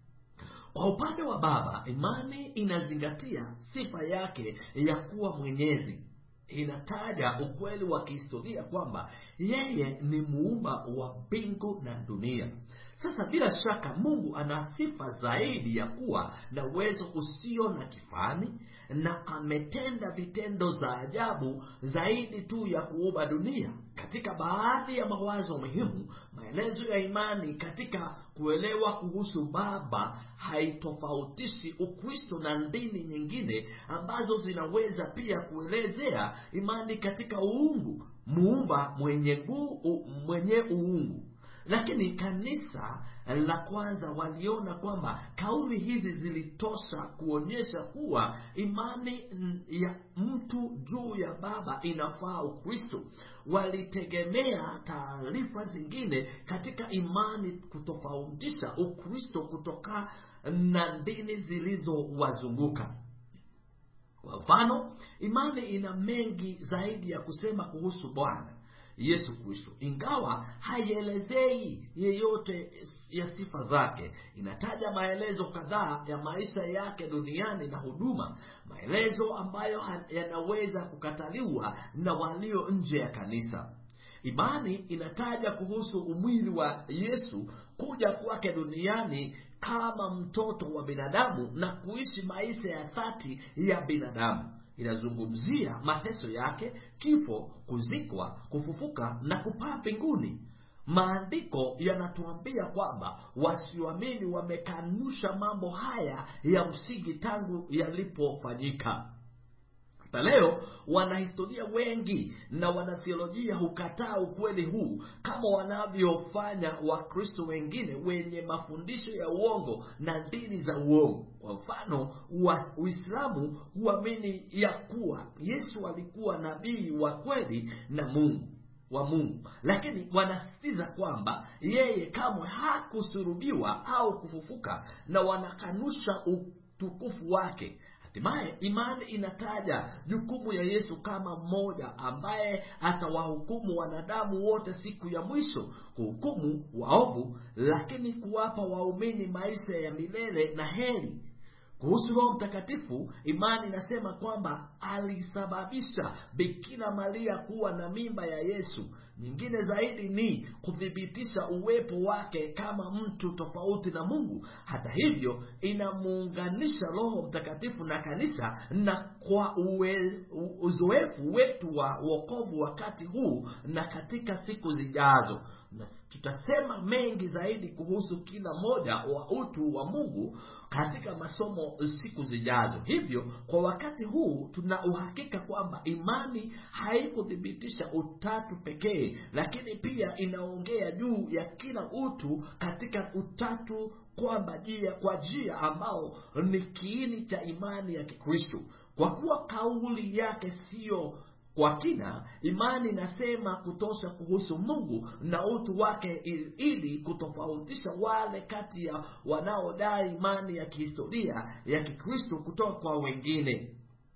kwa upande wa baba imani inazingatia sifa yake ya kuwa mwenyezi inataja ukweli wa kihistoria kwamba yeye ni muumba wa mbingu na dunia sasa bila shaka mungu ana sifa zaidi ya kuwa na uwezo usio na kifani na ametenda vitendo za ajabu zaidi tu ya kuumba dunia katika baadhi ya mawazo muhimu maelezo ya imani katika kuelewa kuhusu baba haitofautishi ukristo na dini nyingine ambazo zinaweza pia kuelezea imani katika uungu muumba mwenye, guu, mwenye uungu lakini kanisa la kwanza waliona kwamba kauli hizi zilitosha kuonyesha kuwa imani ya mtu juu ya baba inafaa ukristo walitegemea taarifa zingine katika imani kutofautisha ukristo kutoka na dini zilizowazunguka kwa mfano imani ina mengi zaidi ya kusema kuhusu bwana yesu kristo ingawa haielezei yeyote ya sifa zake inataja maelezo kadhaa ya maisha yake duniani na huduma maelezo ambayo yanaweza kukataliwa na walio nje ya kanisa imani inataja kuhusu umwili wa yesu kuja kwake duniani kama mtoto wa binadamu na kuishi maisha ya dhati ya binadamu inazungumzia mateso yake kifo kuzikwa kufufuka na kupaa mbinguni maandiko yanatuambia kwamba wasioamini wamekanusha mambo haya ya msingi tangu yalipofanyika hata leo wanahistoria wengi na wanathiolojia hukataa ukweli huu kama wanavyofanya wakristo wengine wenye mafundisho ya uongo na dini za uongo kwa mfano uislamu huamini ya kuwa yesu alikuwa nabii wa kweli na mungu wa mungu lakini wanasisitiza kwamba yeye kamwe hakusurubiwa au kufufuka na wanakanusha utukufu wake hatimaye imani inataja jukumu ya yesu kama mmoja ambaye atawahukumu wanadamu wote siku ya mwisho kuhukumu waovu lakini kuwapa waumini maisha ya milele na heri kuhusu roho mtakatifu imani inasema kwamba alisababisha bikira maria kuwa na mimba ya yesu nyingine zaidi ni kuthibitisha uwepo wake kama mtu tofauti na mungu hata hivyo inamuunganisha roho mtakatifu na kanisa na kwa uwe, uzoefu wetu wa uokovu wakati huu na katika siku zijazo na tutasema mengi zaidi kuhusu kila moja wa utu wa mungu katika masomo siku zijazo hivyo kwa wakati huu tuna uhakika kwamba imani haikuthibitisha utatu pekee lakini pia inaongea juu ya kila utu katika utatu kwamba jia kwa jia ambao ni kiini cha imani ya kikristo kwa kuwa kauli yake siyo kwa kina imani inasema kutosha kuhusu mungu na utu wake ili kutofautisha wale kati ya wanaodai imani ya kihistoria ya kikristo kutoka kwa wengine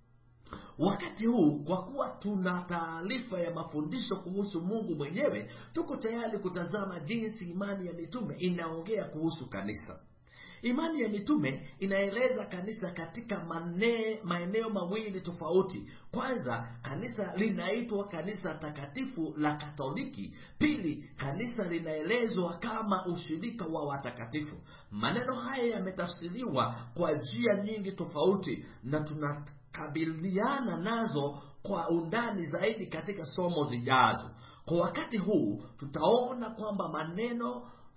wakati huu kwa kuwa tuna taarifa ya mafundisho kuhusu mungu mwenyewe tuko tayari kutazama jinsi imani ya mitume inaongea kuhusu kanisa imani ya mitume inaeleza kanisa katika mane, maeneo mawili tofauti kwanza kanisa linaitwa kanisa takatifu la katoliki pili kanisa linaelezwa kama ushirika wa watakatifu maneno haya yametafsiriwa kwa njia nyingi tofauti na tunakabiliana nazo kwa undani zaidi katika somo zijazo kwa wakati huu tutaona kwamba maneno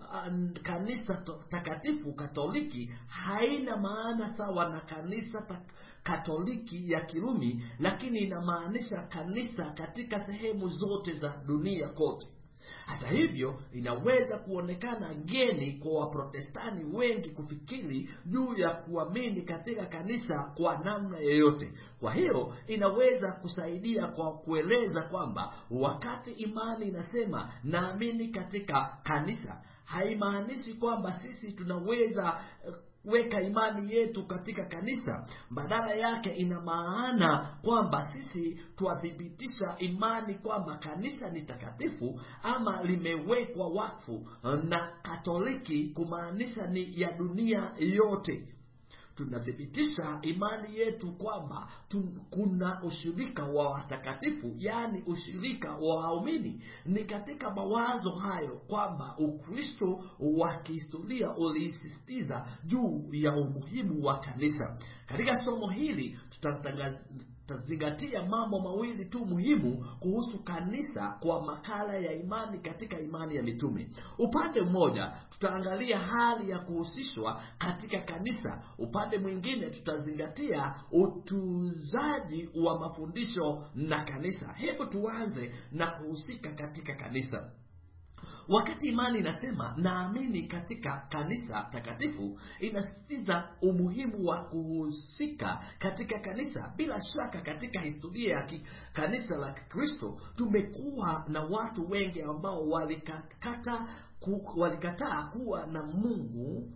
uh, kanisa to- takatifu katoliki haina maana sawa na kanisa ta- katoliki ya kirumi lakini inamaanisha kanisa katika sehemu zote za dunia kote hata hivyo inaweza kuonekana geni kwa waprotestani wengi kufikiri juu ya kuamini katika kanisa kwa namna yoyote kwa hiyo inaweza kusaidia kwa kueleza kwamba wakati imani inasema naamini katika kanisa haimaanishi kwamba sisi tunaweza eh, weka imani yetu katika kanisa badala yake ina maana kwamba sisi twathibitisha imani kwamba kanisa ni takatifu ama limewekwa wakfu na katoliki kumaanisha ni ya dunia yote tunathibitisha imani yetu kwamba tu, kuna ushirika wa watakatifu yaani ushirika wa waumini ni katika mawazo hayo kwamba ukristo wa kihistoria uliisisitiza juu ya umuhimu wa kanisa katika somo hili tutatangaza tutazingatia mambo mawili tu muhimu kuhusu kanisa kwa makala ya imani katika imani ya mitume upande mmoja tutaangalia hali ya kuhusishwa katika kanisa upande mwingine tutazingatia utunzaji wa mafundisho na kanisa hebu tuanze na kuhusika katika kanisa wakati imani inasema naamini katika kanisa takatifu inasisitiza umuhimu wa kuhusika katika kanisa bila shaka katika historia ya ki- kanisa la kikristo tumekuwa na watu wengi ambao walikata ku, walikataa kuwa na mungu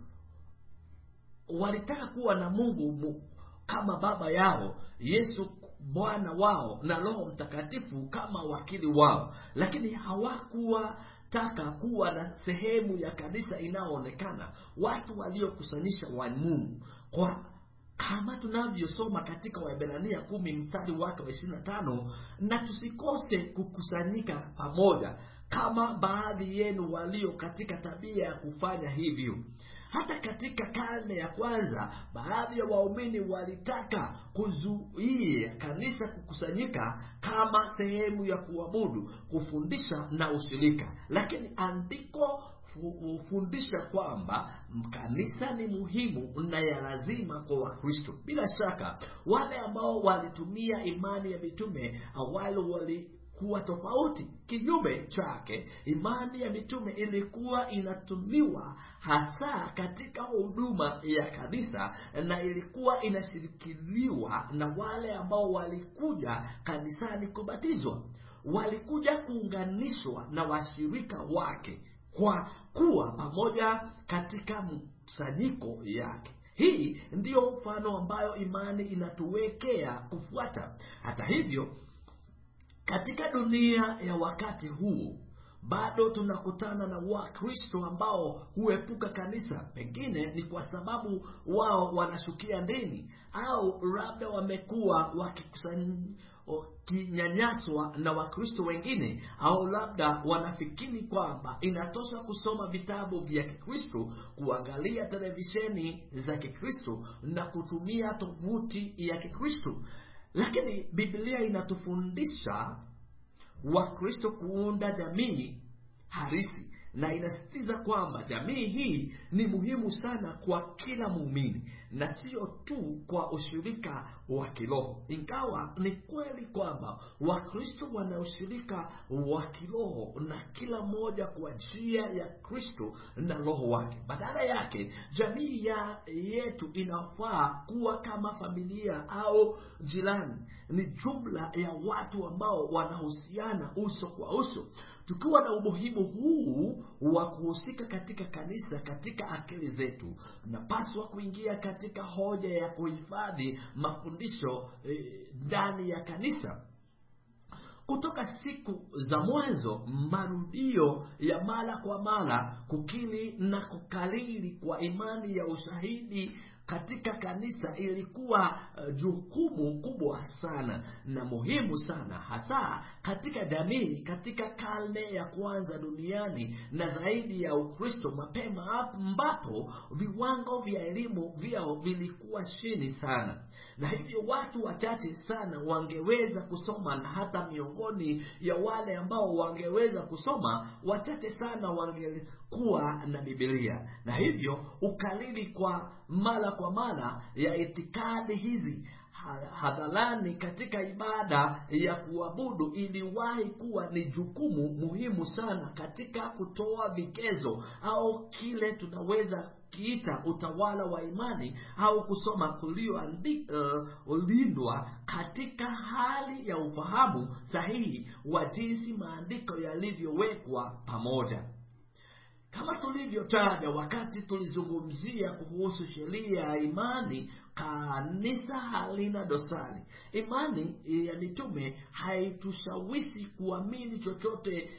walitaka kuwa na mungu mu, kama baba yao yesu bwana wao na roho mtakatifu kama wakili wao lakini hawakuwa taka kuwa na sehemu ya kanisa inayoonekana watu waliokusanisha wa mungu kwa kama tunavyosoma katika waebrania kumi mstari wake wa ishirina tano na tusikose kukusanyika pamoja kama baadhi yenu walio katika tabia ya kufanya hivyo hata katika karne ya kwanza baadhi ya waumini walitaka kuzuia kanisa kukusanyika kama sehemu ya kuabudu kufundisha na ushirika lakini andiko hufundisha kwamba kanisa ni muhimu na ya lazima kwa wakristo bila shaka wale ambao walitumia imani ya mitume awali wali kuwa tofauti kinyume chake imani ya mitume ilikuwa inatumiwa hasa katika huduma ya kanisa na ilikuwa inashirikiliwa na wale ambao walikuja kanisani kubatizwa walikuja kuunganishwa na washirika wake kwa kuwa pamoja katika mkusanyiko yake hii ndiyo mfano ambayo imani inatuwekea kufuata hata hivyo katika dunia ya wakati huu bado tunakutana na wakristo ambao huepuka kanisa pengine ni kwa sababu wao wanashukia dini au labda wamekuwa wakinyanyaswa na wakristo wengine au labda wanafikiri kwamba inatosha kusoma vitabu vya kikristo kuangalia televisheni za kikristo na kutumia tovuti ya kikristo lakini biblia inatufundisha wakristo kuunda jamii harisi na inasisitiza kwamba jamii hii ni muhimu sana kwa kila muumini na sio tu kwa ushirika wa kiroho ingawa ni kweli kwamba wakristo wana ushirika wa kiroho na kila mmoja kwa njia ya kristo na roho wake badala yake jamii ya yetu inafaa kuwa kama familia au jirani ni jumla ya watu ambao wanahusiana uso kwa uso tukiwa na umuhimu huu wa kuhusika katika kanisa katika akili zetu tunapaswa kuingia katika hoja ya kuhifadhi mafundisho ndani eh, ya kanisa kutoka siku za mwanzo marudio ya mara kwa mara kukili na kukariri kwa imani ya ushahidi katika kanisa ilikuwa uh, jukumu kubwa sana na muhimu sana hasa katika jamii katika karne ya kwanza duniani na zaidi ya ukristo mapema ambapo viwango vya elimu vyao vilikuwa chini sana na hivyo watu wachache sana wangeweza kusoma na hata miongoni ya wale ambao wangeweza kusoma wachache sana wangekuwa na bibilia na hivyo ukalili kwa mara kwa mara ya itikadi hizi hadharani katika ibada ya kuabudu iliwahi kuwa ni jukumu muhimu sana katika kutoa vikezo au kile tunaweza kiita utawala wa imani au kusoma kuliolindwa uh, katika hali ya ufahamu sahihi wa jinsi maandiko yalivyowekwa pamoja kama tulivyotaja wakati tulizungumzia kuhusu sheria ya imani kanisa halina dosari imani ya mitume haitushawishi kuamini chochote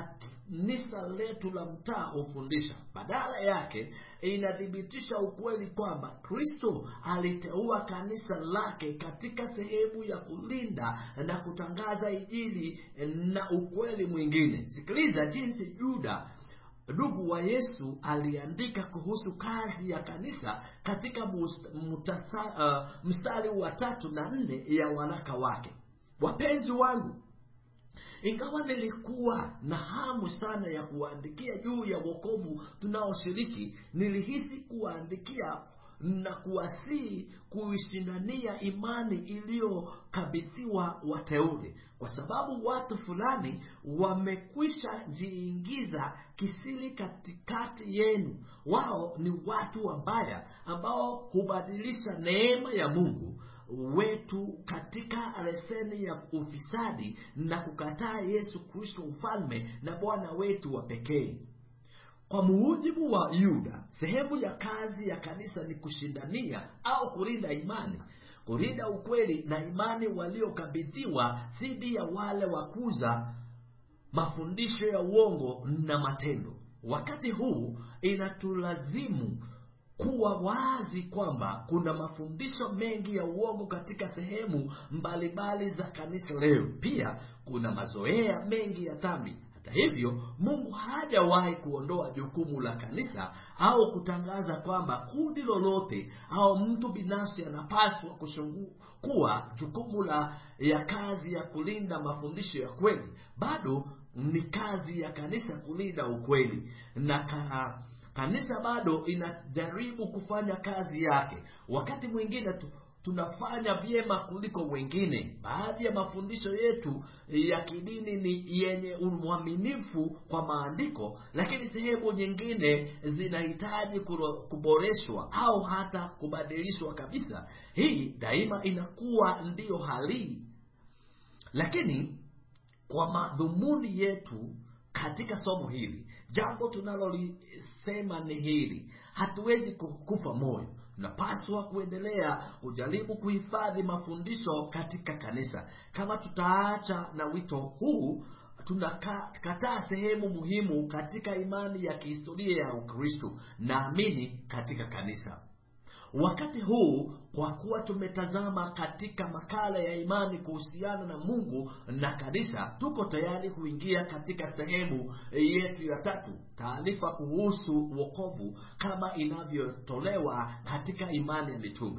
kanisa letu la mtaa hufundisha badala yake inathibitisha ukweli kwamba kristo aliteua kanisa lake katika sehemu ya kulinda na kutangaza ijili na ukweli mwingine sikiliza jinsi juda ndugu wa yesu aliandika kuhusu kazi ya kanisa katika mutasa, uh, mstari wa tatu na nne ya waraka wake wapenzi wangu ingawa nilikuwa na hamu sana ya kuwaandikia juu ya wokovu tunaoshiriki nilihisi kuwaandikia na kuwasihi kuishindania imani iliyokabidhiwa wateule kwa sababu watu fulani wamekwisha jiingiza kisiri katikati yenu wao ni watu wambaya ambao hubadilisha neema ya mungu wetu katika leseni ya ufisadi na kukataa yesu kristo mfalme na bwana wetu wa pekee kwa mujibu wa yuda sehemu ya kazi ya kanisa ni kushindania au kulinda imani kulinda ukweli na imani waliokabidhiwa dhidi ya wale wakuza mafundisho ya uongo na matendo wakati huu inatulazimu kuwa wazi kwamba kuna mafundisho mengi ya uongo katika sehemu mbalimbali za kanisa leo pia kuna mazoea mengi ya dhambi hata hivyo mungu hajawahi kuondoa jukumu la kanisa au kutangaza kwamba kundi lolote au mtu binafsi anapaswa kuwa jukumu la ya kazi ya kulinda mafundisho ya kweli bado ni kazi ya kanisa kulinda ukweli na ka, kanisa bado inajaribu kufanya kazi yake wakati mwingine tu, tunafanya vyema kuliko wengine baadhi ya mafundisho yetu ya kidini ni yenye umwaminifu kwa maandiko lakini sehemu nyingine zinahitaji kuboreshwa au hata kubadilishwa kabisa hii daima inakuwa ndiyo hali lakini kwa madhumuni yetu katika somo hili jambo tunalolisema ni hili hatuwezi kufa moyo tunapaswa kuendelea kujaribu kuhifadhi mafundisho katika kanisa kama tutaacha na wito huu tunakataa sehemu muhimu katika imani ya kihistoria ya ukristo naamini katika kanisa wakati huu kwa kuwa tumetazama katika makala ya imani kuhusiana na mungu na kanisa tuko tayari kuingia katika sehemu yetu ya tatu taarifa kuhusu wokovu kama inavyotolewa katika imani ya mitume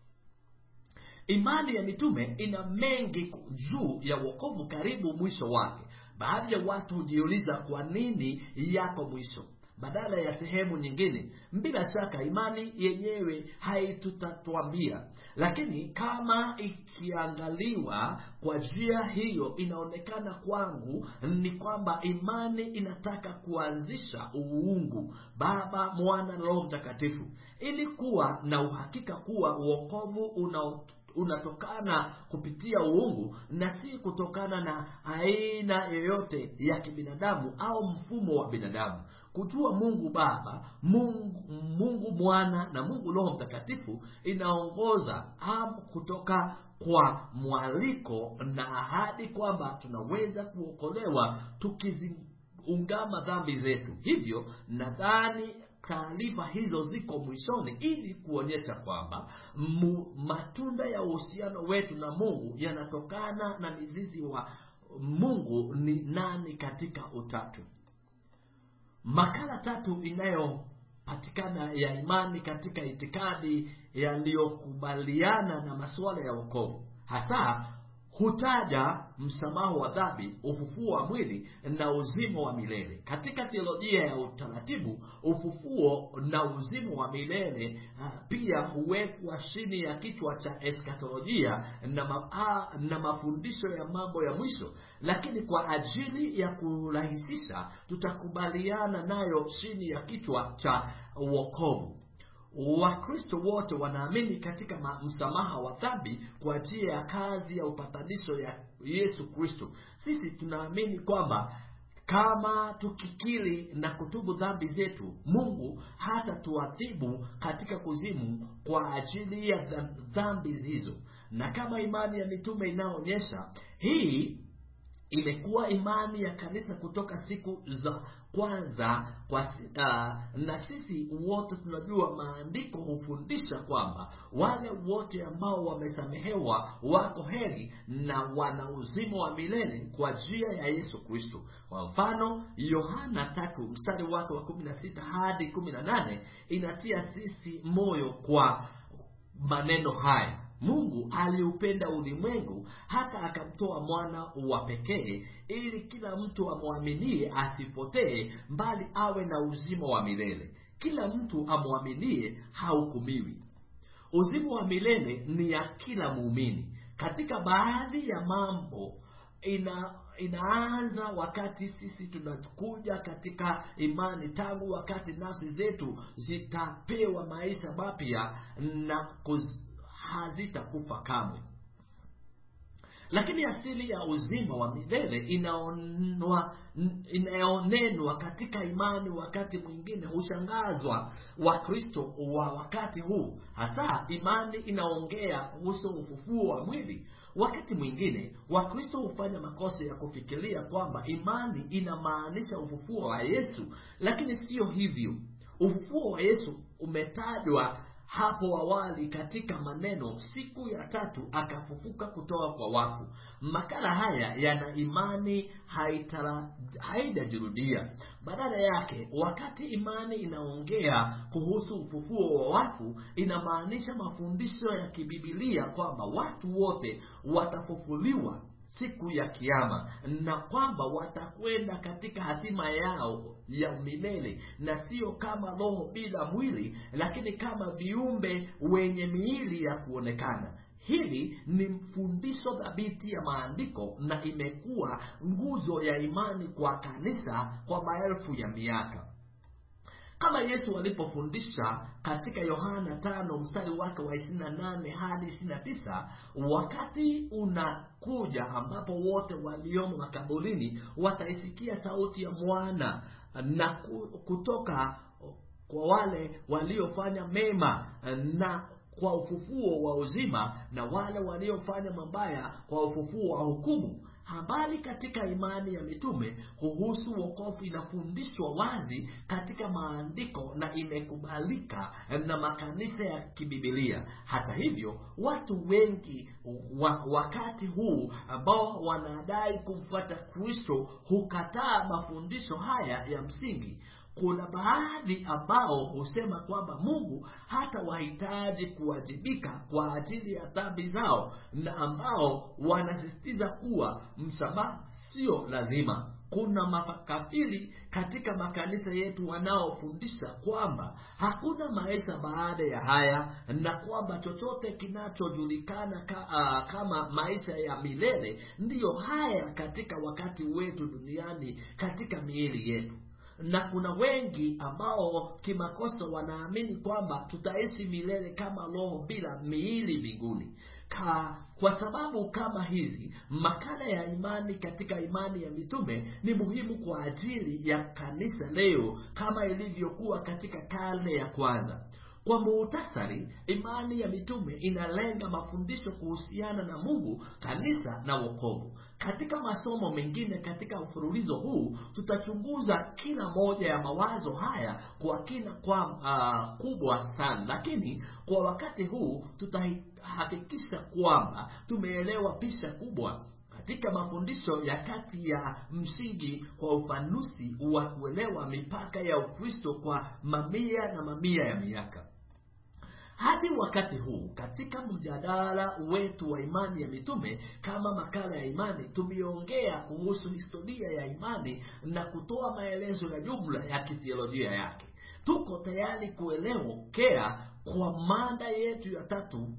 imani ya mitume ina mengi juu ya wokovu karibu mwisho wake baadhi ya watu hujiuliza kwa nini yako mwisho badala ya sehemu nyingine bila shaka imani yenyewe haitutatwambia lakini kama ikiangaliwa kwa njia hiyo inaonekana kwangu ni kwamba imani inataka kuanzisha uungu baba mwana na roho mtakatifu ili kuwa na uhakika kuwa uokovu una unatokana kupitia uungu na si kutokana na aina yoyote ya kibinadamu au mfumo wa binadamu kujua mungu baba mungu, mungu mwana na mungu roho mtakatifu inaongoza am kutoka kwa mwaliko na ahadi kwamba tunaweza kuokolewa tukiziungama dhambi zetu hivyo nadhani taarifa hizo ziko mwishoni ili kuonyesha kwamba mu, matunda ya uhusiano wetu na mungu yanatokana na mizizi wa mungu ni nani katika utatu makala tatu inayopatikana ya imani katika itikadi yaliyokubaliana na masuala ya wokovu hasa hutaja msamaha wa dhambi ufufuo wa mwili na uzima wa milele katika theolojia ya utaratibu ufufuo na uzima wa milele uh, pia huwekwa chini ya kichwa cha eskatolojia na, ma, a, na mafundisho ya mambo ya mwisho lakini kwa ajili ya kurahisisha tutakubaliana nayo chini ya kichwa cha wokovu wakristo wote wanaamini katika ma- msamaha wa dhambi kwa njia ya kazi ya upatanisho ya yesu kristo sisi tunaamini kwamba kama tukikiri na kutubu dhambi zetu mungu hata tuadhibu katika kuzimu kwa ajili ya dha- dhambi hizo na kama imani ya mitume inayoonyesha hii imekuwa imani ya kanisa kutoka siku za kwanza kwa, uh, na sisi wote tunajua maandiko hufundisha kwamba wale wote ambao wamesamehewa wako heri na wana uzima wa milele kwa njia ya yesu kristo kwa mfano yohana tatu mstari wake wa kumi na sita hadi kumi na nane inatia sisi moyo kwa maneno haya mungu aliupenda ulimwengu hata akamtoa mwana wa pekee ili kila mtu amwaminie asipotee mbali awe na uzima wa milele kila mtu amwaminie hahukumiwi uzima wa milele ni ya kila muumini katika baadhi ya mambo ina inaanza wakati sisi tunakuja katika imani tangu wakati nafsi zetu zitapewa maisha mapya na kuz, hazitakufa kamwe lakini asili ya uzima wa milele inaonwa inayonenwa katika imani wakati mwingine hushangazwa wakristo wa wakati huu hasa imani inaongea kuhusu ufufuo wa mwili wakati mwingine wakristo hufanya makosa ya kufikiria kwamba imani inamaanisha ufufuo wa yesu lakini siyo hivyo ufufuo wa yesu umetajwa hapo awali katika maneno siku ya tatu akafufuka kutoka kwa wafu makala haya yana imani haitara- haijajirudia badala yake wakati imani inaongea kuhusu ufufuo wa wafu inamaanisha mafundisho ya kibibilia kwamba watu wote watafufuliwa siku ya kiama na kwamba watakwenda katika hatima yao ya milele na sio kama roho bila mwili lakini kama viumbe wenye miili ya kuonekana hili ni fundisho dhabiti ya maandiko na imekuwa nguzo ya imani kwa kanisa kwa maelfu ya miaka kama yesu alipofundisha katika yohana tano mstari wake wa ishirini na nane hadi ishirini na tisa wakati unakuja ambapo wote waliomo makaburini wataisikia sauti ya mwana na ku- kutoka kwa wale waliofanya mema na kwa ufufuo wa uzima na wale waliofanya mabaya kwa ufufuo wa hukumu habari katika imani ya mitume kuhusu wokovu inafundishwa wazi katika maandiko na imekubalika na makanisa ya kibibilia hata hivyo watu wengi wa, wakati huu ambao wanadai kumfuata kristo hukataa mafundisho haya ya msingi kuna baadhi ambao husema kwamba mungu hata wahitaji kuwajibika kwa ajili ya dhambi zao na ambao wanasisitiza kuwa msamaha sio lazima kuna makafiri katika makanisa yetu wanaofundisha kwamba hakuna maisha baada ya haya na kwamba chochote kinachojulikana ka, uh, kama maisha ya milele ndiyo haya katika wakati wetu duniani katika miili yetu na kuna wengi ambao kimakosa wanaamini kwamba tutaishi milele kama roho bila miili mbinguni Ka, kwa sababu kama hizi makala ya imani katika imani ya mitume ni muhimu kwa ajili ya kanisa leo kama ilivyokuwa katika karne ya kwanza kwa muhtasari imani ya mitume inalenga mafundisho kuhusiana na mungu kanisa na wokovu katika masomo mengine katika mfululizo huu tutachunguza kila moja ya mawazo haya kwa kina kwa uh, kubwa sana lakini kwa wakati huu tutahakikisha kwamba tumeelewa picha kubwa katika mafundisho ya kati ya msingi kwa ufanusi wa kuelewa mipaka ya ukristo kwa mamia na mamia ya miaka hadi wakati huu katika mjadala wetu wa imani ya mitume kama makala ya imani tumeongea kuhusu historia ya imani na kutoa maelezo ya jumla ya kiteolojia yake tuko tayari kuelewekea kwa mada yetu ya tatu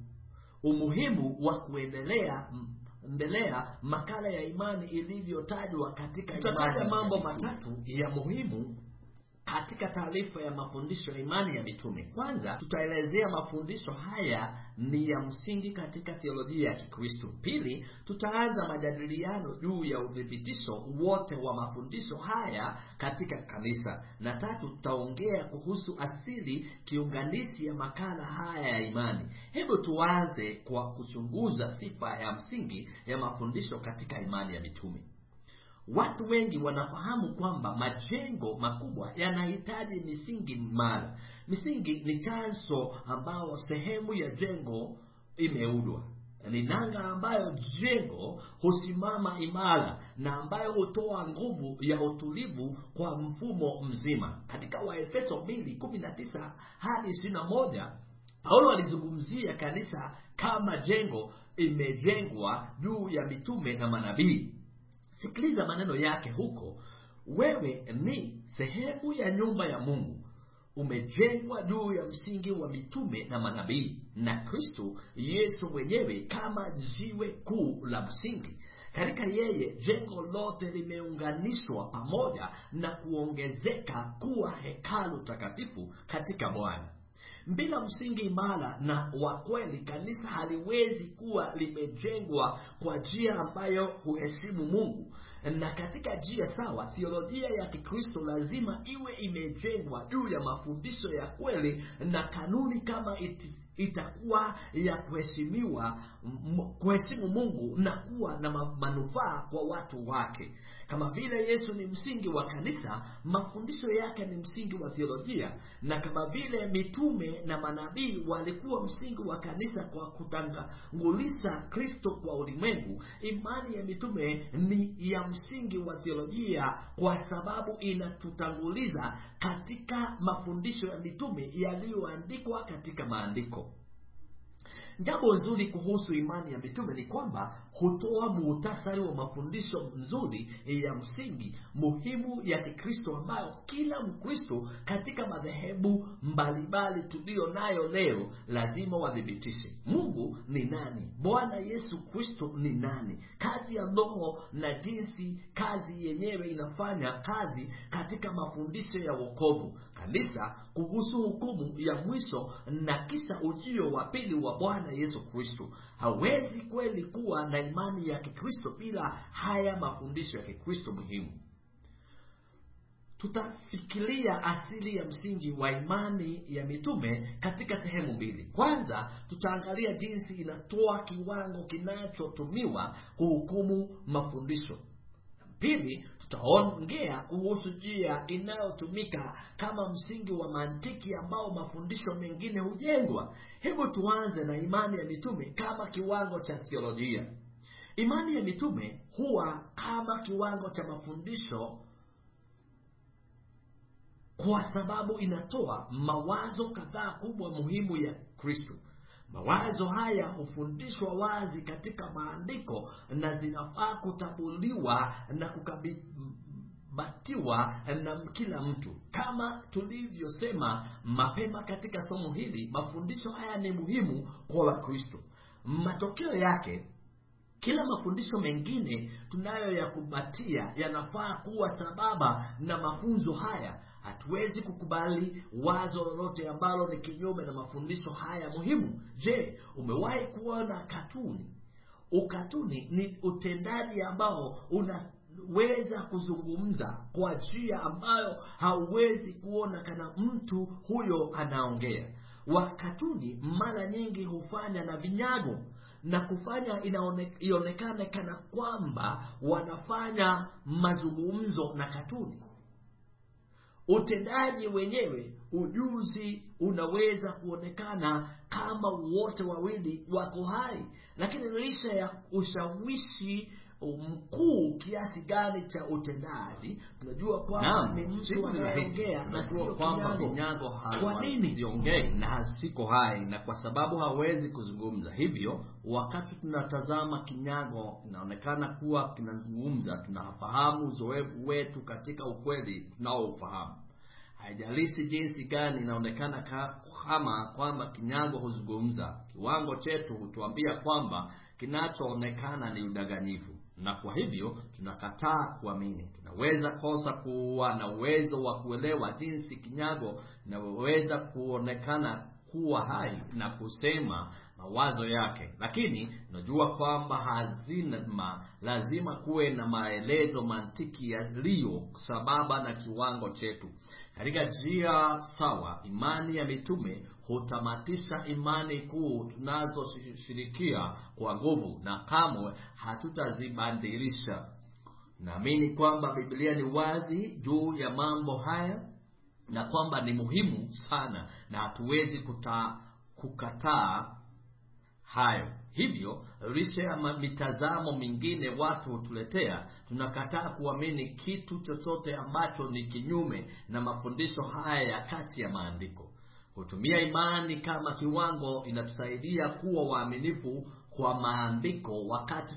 umuhimu wa kuendelea endelea makala ya imani ilivyotajwa katika tutataja mambo matatu ya muhimu katika taarifa ya mafundisho ya imani ya mitume kwanza tutaelezea mafundisho haya ni ya msingi katika theolojia ya kikristo pili tutaanza majadiliano juu ya uthibitisho wote wa mafundisho haya katika kanisa na tatu tutaongea kuhusu asili kiunganishi ya makala haya ya imani hebu tuanze kwa kuchunguza sifa ya msingi ya mafundisho katika imani ya mitume watu wengi wanafahamu kwamba majengo makubwa yanahitaji misingi imara misingi ni chanzo ambao sehemu ya jengo imeudwa ni nanga ambayo jengo husimama imara na ambayo hutoa nguvu ya utulivu kwa mfumo mzima katika waefeso 219 hadi 21 paulo alizungumzia kanisa kama jengo imejengwa juu ya mitume na manabii sikiliza maneno yake huko wewe ni sehemu ya nyumba ya mungu umejengwa juu ya msingi wa mitume na manabii na kristo yesu mwenyewe kama jiwe kuu la msingi katika yeye jengo lote limeunganishwa pamoja na kuongezeka kuwa hekalu takatifu katika bwana bila msingi imara na wa kweli kanisa haliwezi kuwa limejengwa kwa njia ambayo huheshimu mungu na katika njia sawa thiolojia ya kikristo lazima iwe imejengwa juu ya mafundisho ya kweli na kanuni kama iti, itakuwa ya kuheshimiwa kuheshimu mungu na kuwa na manufaa kwa watu wake kama vile yesu ni msingi wa kanisa mafundisho yake ni msingi wa theolojia na kama vile mitume na manabii walikuwa msingi wa kanisa kwa kutangulisha kristo kwa ulimwengu imani ya mitume ni ya msingi wa theolojia kwa sababu inatutanguliza katika mafundisho ya mitume yaliyoandikwa katika maandiko jambo nzuri kuhusu imani ya mitume ni kwamba hutoa muhtasari wa mafundisho mzuri ya msingi muhimu ya kikristo ambayo kila mkristo katika madhehebu mbalimbali tuliyo nayo leo lazima wathibitishe mungu ni nani bwana yesu kristo ni nani kazi ya roho na jinsi kazi yenyewe inafanya kazi katika mafundisho ya wokovu kanisa kuhusu hukumu ya mwisho na kisha ujio wa pili wa bwana yesu kristo hawezi kweli kuwa na imani ya kikristo bila haya mafundisho ya kikristo muhimu tutafikiria asili ya msingi wa imani ya mitume katika sehemu mbili kwanza tutaangalia jinsi inatoa kiwango kinachotumiwa kuhukumu mafundisho pili tutaongea kuhusu njia inayotumika kama msingi wa mantiki ambao mafundisho mengine hujengwa hebu tuanze na imani ya mitume kama kiwango cha theolojia imani ya mitume huwa kama kiwango cha mafundisho kwa sababu inatoa mawazo kadhaa kubwa muhimu ya kristo mawazo haya hufundishwa wazi katika maandiko na zinafaa kutambuliwa na kukabatiwa na kila mtu kama tulivyosema mapema katika somo hili mafundisho haya ni muhimu kwa wakristo matokeo yake kila mafundisho mengine tunayoyakumbatia yanafaa kuwa sababa na mafunzo haya hatuwezi kukubali wazo lolote ambalo ni kinyume na mafundisho haya muhimu je umewahi kuona katuni ukatuni ni utendaji ambao unaweza kuzungumza kwa njia ambayo hauwezi kuona kana mtu huyo anaongea wakatuni mara nyingi hufanya na vinyago na kufanya inaone, ionekane kana kwamba wanafanya mazungumzo na katuni utendaji wenyewe ujuzi unaweza kuonekana kama wote wawili wako hai lakini licha ya ushawishi mkuu kiasi gani cha utendaji tunajua kwamba Naam, ni mtu siku ni rahisi. anayeongea na Tunajua sio kwamba kinyago vinyago Kwa nini? haziongei na haziko hai na kwa sababu hawezi kuzungumza hivyo wakati tunatazama kinyago inaonekana kuwa kinazungumza tunafahamu uzoefu wetu katika ukweli tunaoufahamu haijalishi jinsi gani inaonekana ka- kama kwamba kinyago huzungumza kiwango chetu hutuambia kwamba kinachoonekana ni udanganyifu na kwa hivyo tunakataa kuamini tunaweza kosa kuwa na uwezo wa kuelewa jinsi kinyago inaweza kuonekana kuwa hai na kusema mawazo yake lakini tunajua kwamba hazima lazima kuwe na maelezo mantiki yaliyo sababa na kiwango chetu katika njia sawa imani ya mitume hutamatisha imani kuu tunazoshirikia kwa nguvu na kamwe hatutazibadilisha naamini kwamba biblia ni wazi juu ya mambo haya na kwamba ni muhimu sana na hatuwezi kuta, kukataa hayo hivyo licha ya ma- mitazamo mingine watu hutuletea tunakataa kuamini kitu chochote ambacho ni kinyume na mafundisho haya ya kati ya maandiko kutumia imani kama kiwango inatusaidia kuwa waaminifu kwa maandiko wakati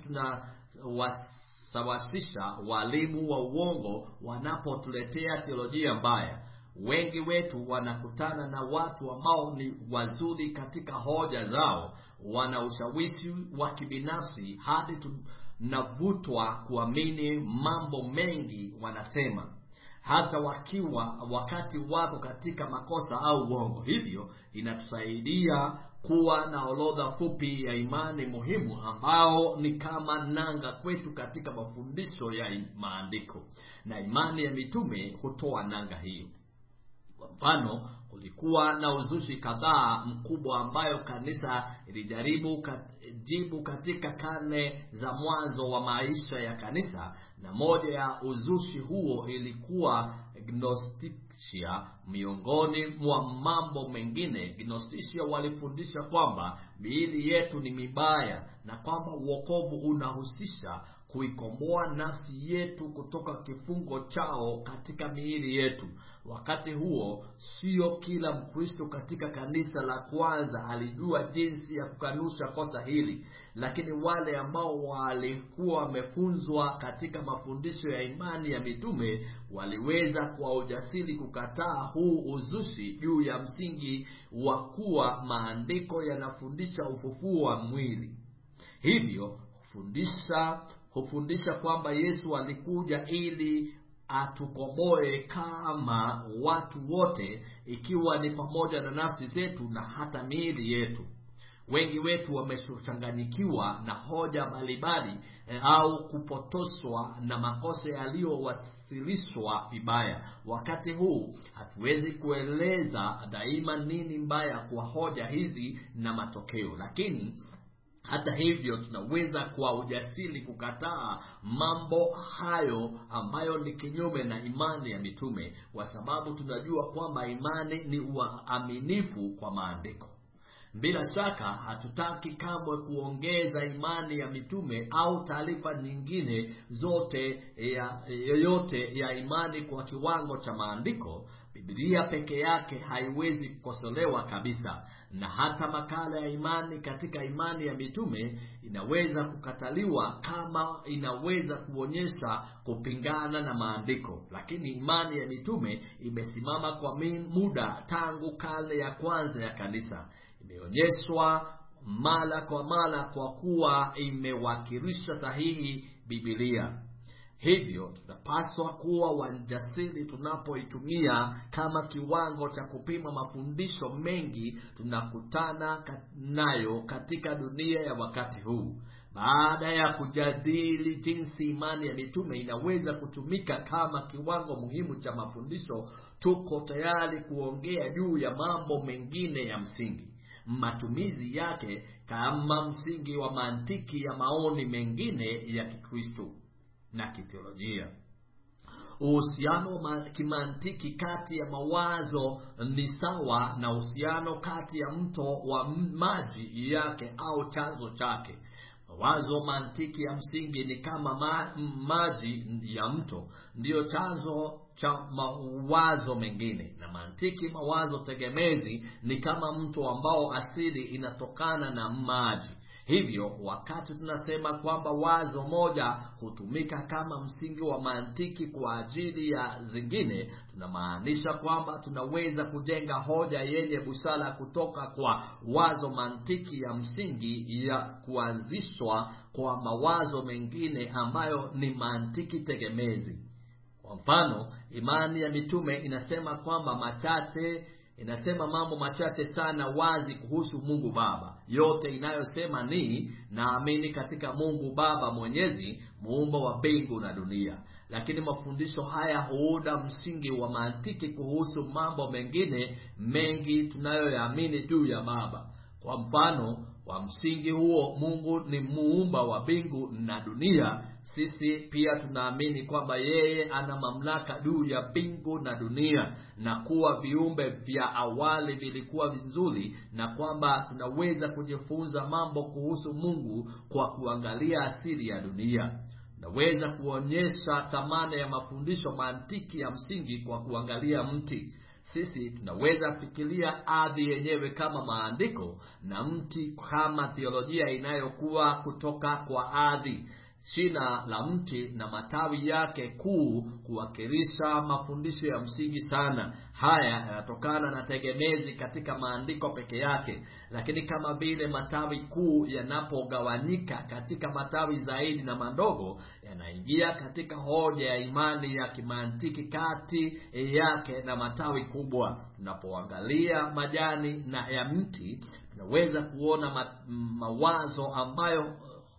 tunawasawasisha walimu wa uongo wanapotuletea teolojia mbaya wengi wetu wanakutana na watu ambao ni wazuri katika hoja zao wana ushawishi wa kibinafsi hadi tunavutwa kuamini mambo mengi wanasema hata wakiwa wakati wako katika makosa au uongo hivyo inatusaidia kuwa na orodha fupi ya imani muhimu ambao ni kama nanga kwetu katika mafundisho ya maandiko na imani ya mitume hutoa nanga hiyo kwa mfano kulikuwa na uzushi kadhaa mkubwa ambayo kanisa ilijaribu kat, jibu katika karne za mwanzo wa maisha ya kanisa na moja ya uzushi huo ilikuwa gnosticia miongoni mwa mambo mengine gnosticia walifundisha kwamba miili yetu ni mibaya na kwamba uokovu unahusisha kuikomboa nafsi yetu kutoka kifungo chao katika miili yetu wakati huo sio kila mkristo katika kanisa la kwanza alijua jinsi ya kukanusha kosa hili lakini wale ambao walikuwa wamefunzwa katika mafundisho ya imani ya mitume waliweza kwa ujasiri kukataa huu uzushi juu ya msingi wa kuwa maandiko yanafundisha ufufuo wa mwili hivyo hufundisha hufundisha kwamba yesu alikuja ili atukomboe kama watu wote ikiwa ni pamoja na nafsi zetu na hata miili yetu wengi wetu wamechanganyikiwa na hoja mbalimbali e, au kupotoshwa na makosa yaliyowasilishwa vibaya wakati huu hatuwezi kueleza daima nini mbaya kwa hoja hizi na matokeo lakini hata hivyo tunaweza kwa ujasiri kukataa mambo hayo ambayo ni kinyume na imani ya mitume kwa sababu tunajua kwamba imani ni uaminifu kwa maandiko bila shaka hatutaki kamwe kuongeza imani ya mitume au taarifa nyingine zote ya yoyote ya imani kwa kiwango cha maandiko bibilia peke yake haiwezi kukosolewa kabisa na hata makala ya imani katika imani ya mitume inaweza kukataliwa kama inaweza kuonyesha kupingana na maandiko lakini imani ya mitume imesimama kwa muda tangu karne ya kwanza ya kanisa imeonyeshwa mara kwa mara kwa kuwa imewakilisha sahihi bibilia hivyo tunapaswa kuwa wajasiri tunapoitumia kama kiwango cha kupima mafundisho mengi tunakutana nayo katika dunia ya wakati huu baada ya kujadili jinsi imani ya mitume inaweza kutumika kama kiwango muhimu cha mafundisho tuko tayari kuongea juu ya mambo mengine ya msingi matumizi yake kama msingi wa mantiki ya maoni mengine ya kikristo na kiteolojia uhusiano wa kimantiki kati ya mawazo ni sawa na uhusiano kati ya mto wa maji yake au chanzo chake mawazo mantiki ya msingi ni kama ma, maji ya mto ndiyo chanzo cha mawazo mengine na mantiki mawazo tegemezi ni kama mto ambao asili inatokana na maji hivyo wakati tunasema kwamba wazo moja hutumika kama msingi wa mantiki kwa ajili ya zingine tunamaanisha kwamba tunaweza kujenga hoja yenye busara kutoka kwa wazo mantiki ya msingi ya kuanzishwa kwa mawazo mengine ambayo ni mantiki tegemezi kwa mfano imani ya mitume inasema kwamba machache inasema mambo machache sana wazi kuhusu mungu baba yote inayosema ni naamini katika mungu baba mwenyezi muumba wa mbingu na dunia lakini mafundisho haya huuda msingi wa mantiki kuhusu mambo mengine mengi tunayoyaamini juu ya baba kwa mfano kwa msingi huo mungu ni muumba wa mbingu na dunia sisi pia tunaamini kwamba yeye ana mamlaka juu ya mbingu na dunia na kuwa viumbe vya awali vilikuwa vizuri na kwamba tunaweza kujifunza mambo kuhusu mungu kwa kuangalia asili ya dunia naweza kuonyesha thamana ya mafundisho mantiki ya msingi kwa kuangalia mti sisi tunaweza fikiria ardhi yenyewe kama maandiko na mti kama theolojia inayokuwa kutoka kwa ardhi shina la mti na matawi yake kuu kuwakilisha mafundisho ya msingi sana haya yanatokana na tegemezi katika maandiko peke yake lakini kama vile matawi kuu yanapogawanyika katika matawi zaidi na madogo yanaingia katika hoja ya imani ya kimantiki kati yake na matawi kubwa tunapoangalia majani na ya mti tunaweza kuona ma, mawazo ambayo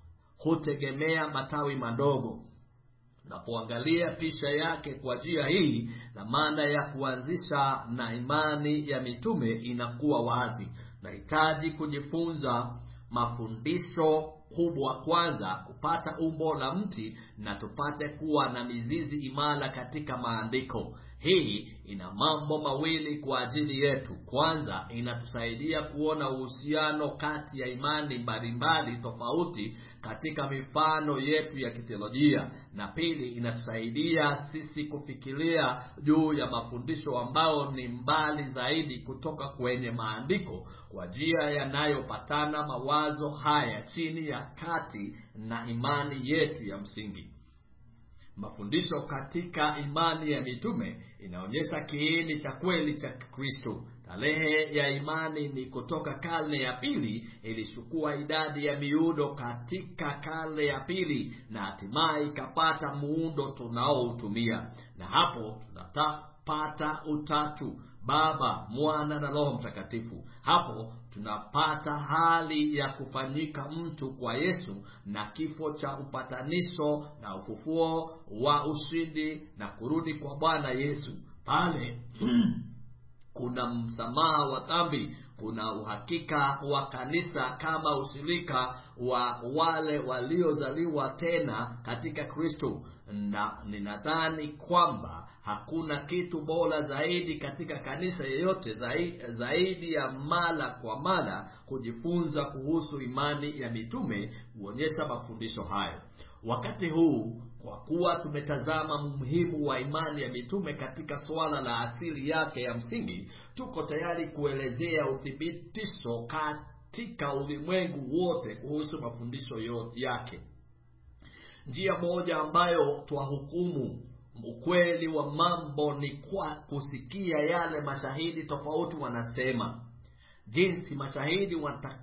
hutegemea matawi madogo tunapoangalia picha yake kwa njia hii na maana ya kuanzisha na imani ya mitume inakuwa wazi nahitaji kujifunza mafundisho kubwa kwanza kupata umbo la mti na tupate kuwa na mizizi imara katika maandiko hii ina mambo mawili kwa ajili yetu kwanza inatusaidia kuona uhusiano kati ya imani mbalimbali tofauti katika mifano yetu ya kithiolojia na pili inatusaidia sisi kufikiria juu ya mafundisho ambayo ni mbali zaidi kutoka kwenye maandiko kwa njia yanayopatana mawazo haya chini ya kati na imani yetu ya msingi mafundisho katika imani ya mitume inaonyesha kiini cha kweli cha kristo tarehe ya imani ni kutoka karne ya pili ilichukua idadi ya miundo katika karne ya pili na hatimaye ikapata muundo tunaoutumia na hapo tunapata utatu baba mwana na roho mtakatifu hapo tunapata hali ya kufanyika mtu kwa yesu na kifo cha upatanisho na ufufuo wa ushindi na kurudi kwa bwana yesu pale kuna msamaha wa dhambi kuna uhakika wa kanisa kama ushirika wa wale waliozaliwa tena katika kristo na ninadhani kwamba hakuna kitu bora zaidi katika kanisa yeyote zaidi, zaidi ya mara kwa mara kujifunza kuhusu imani ya mitume huonyesha mafundisho hayo wakati huu kwa kuwa tumetazama umuhimu wa imani ya mitume katika suala la asili yake ya msingi tuko tayari kuelezea uthibitisho katika ulimwengu wote kuhusu mafundisho yake njia moja ambayo twahukumu ukweli wa mambo ni kwa kusikia yale mashahidi tofauti wanasema jinsi mashahidi wata,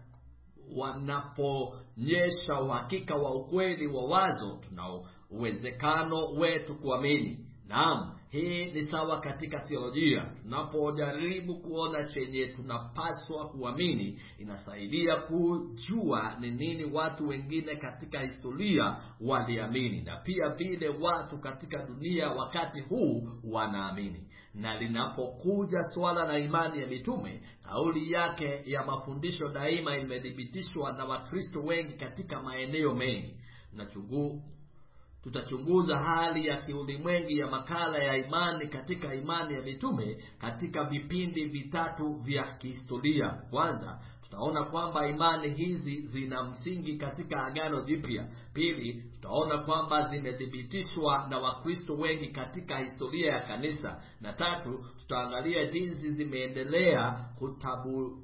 wanaponyesha uhakika wa ukweli wa wazo tuna uwezekano wetu kuamini naam hii ni sawa katika theolojia tunapojaribu kuona chenye tunapaswa kuamini inasaidia kujua ni nini watu wengine katika historia waliamini na pia vile watu katika dunia wakati huu wanaamini na linapokuja swala la imani ya mitume kauli yake ya mafundisho daima imethibitishwa na wakristo wengi katika maeneo mengi nachungu tutachunguza hali ya kiulimwengi ya makala ya imani katika imani ya mitume katika vipindi vitatu vya kihistoria kwanza tutaona kwamba imani hizi zina msingi katika agano jipya pili tutaona kwamba zimethibitishwa na wakristo wengi katika historia ya kanisa na tatu tutaangalia jinsi zimeendelea kutabu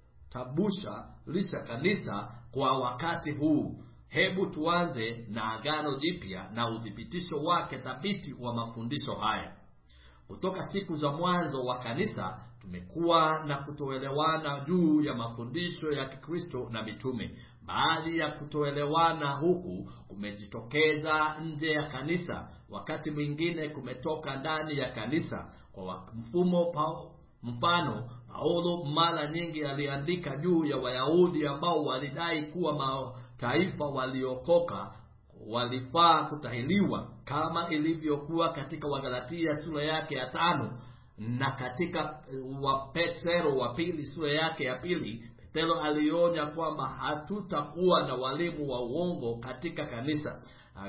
tabusha lisha kanisa kwa wakati huu hebu tuanze na agano jipya na uthibitisho wake thabiti wa mafundisho haya kutoka siku za mwanzo wa kanisa tumekuwa na kutoelewana juu ya mafundisho ya kikristo na mitume baadhi ya kutoelewana huku kumejitokeza nje ya kanisa wakati mwingine kumetoka ndani ya kanisa kwa mfumo pa, mfano paulo mara nyingi aliandika juu ya wayahudi ambao walidai kuwa mataifa waliokoka walifaa kutahiliwa kama ilivyokuwa katika wagalatia sura yake ya tano na katika wa petero wa pili sura yake ya pili petero alionya kwamba hatutakuwa na walimu wa uongo katika kanisa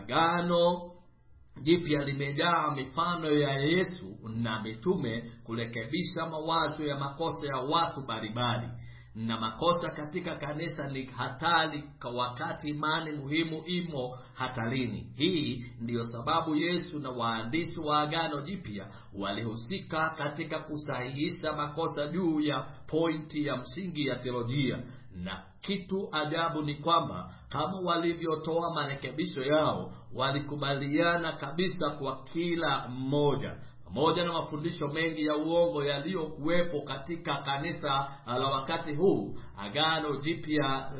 agano jipya limejaa mifano ya yesu na mitume kurekebisha mawazo ya makosa ya watu mbalimbali na makosa katika kanisa ni hatari kwa wakati imani muhimu imo hatarini hii ndiyo sababu yesu na waandishi wa agano jipya walihusika katika kusahihisha makosa juu ya pointi ya msingi ya theolojia na kitu ajabu ni kwamba kama walivyotoa marekebisho yao walikubaliana kabisa kwa kila mmoja pamoja na mafundisho mengi ya uongo yaliyokuwepo katika kanisa la wakati huu agano jipya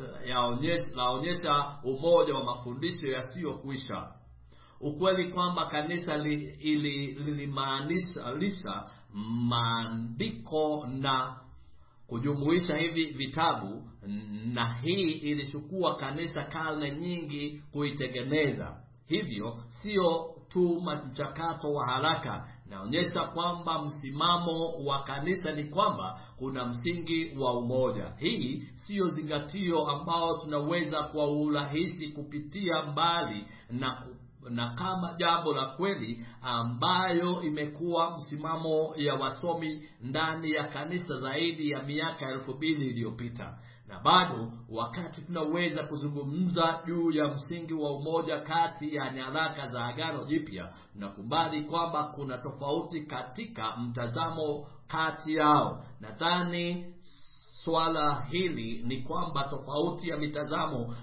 laonyesha umoja wa mafundisho yasiyokwisha ukweli kwamba kanisa lilimaanisha li, maandiko na kujumuisha hivi vitabu na hii ilichukua kanisa karne nyingi kuitengeneza hivyo sio tu mchakato wa haraka naonyesha kwamba msimamo wa kanisa ni kwamba kuna msingi wa umoja hii siyo zingatio ambao tunaweza kwa urahisi kupitia mbali na na kama jambo la kweli ambayo imekuwa msimamo ya wasomi ndani ya kanisa zaidi ya miaka elfu mbili iliyopita na bado wakati tunaweza kuzungumza juu ya msingi wa umoja kati ya nyaraka za agano jipya nakubali kwamba kuna tofauti katika mtazamo kati yao nadhani swala hili ni kwamba tofauti ya mitazamo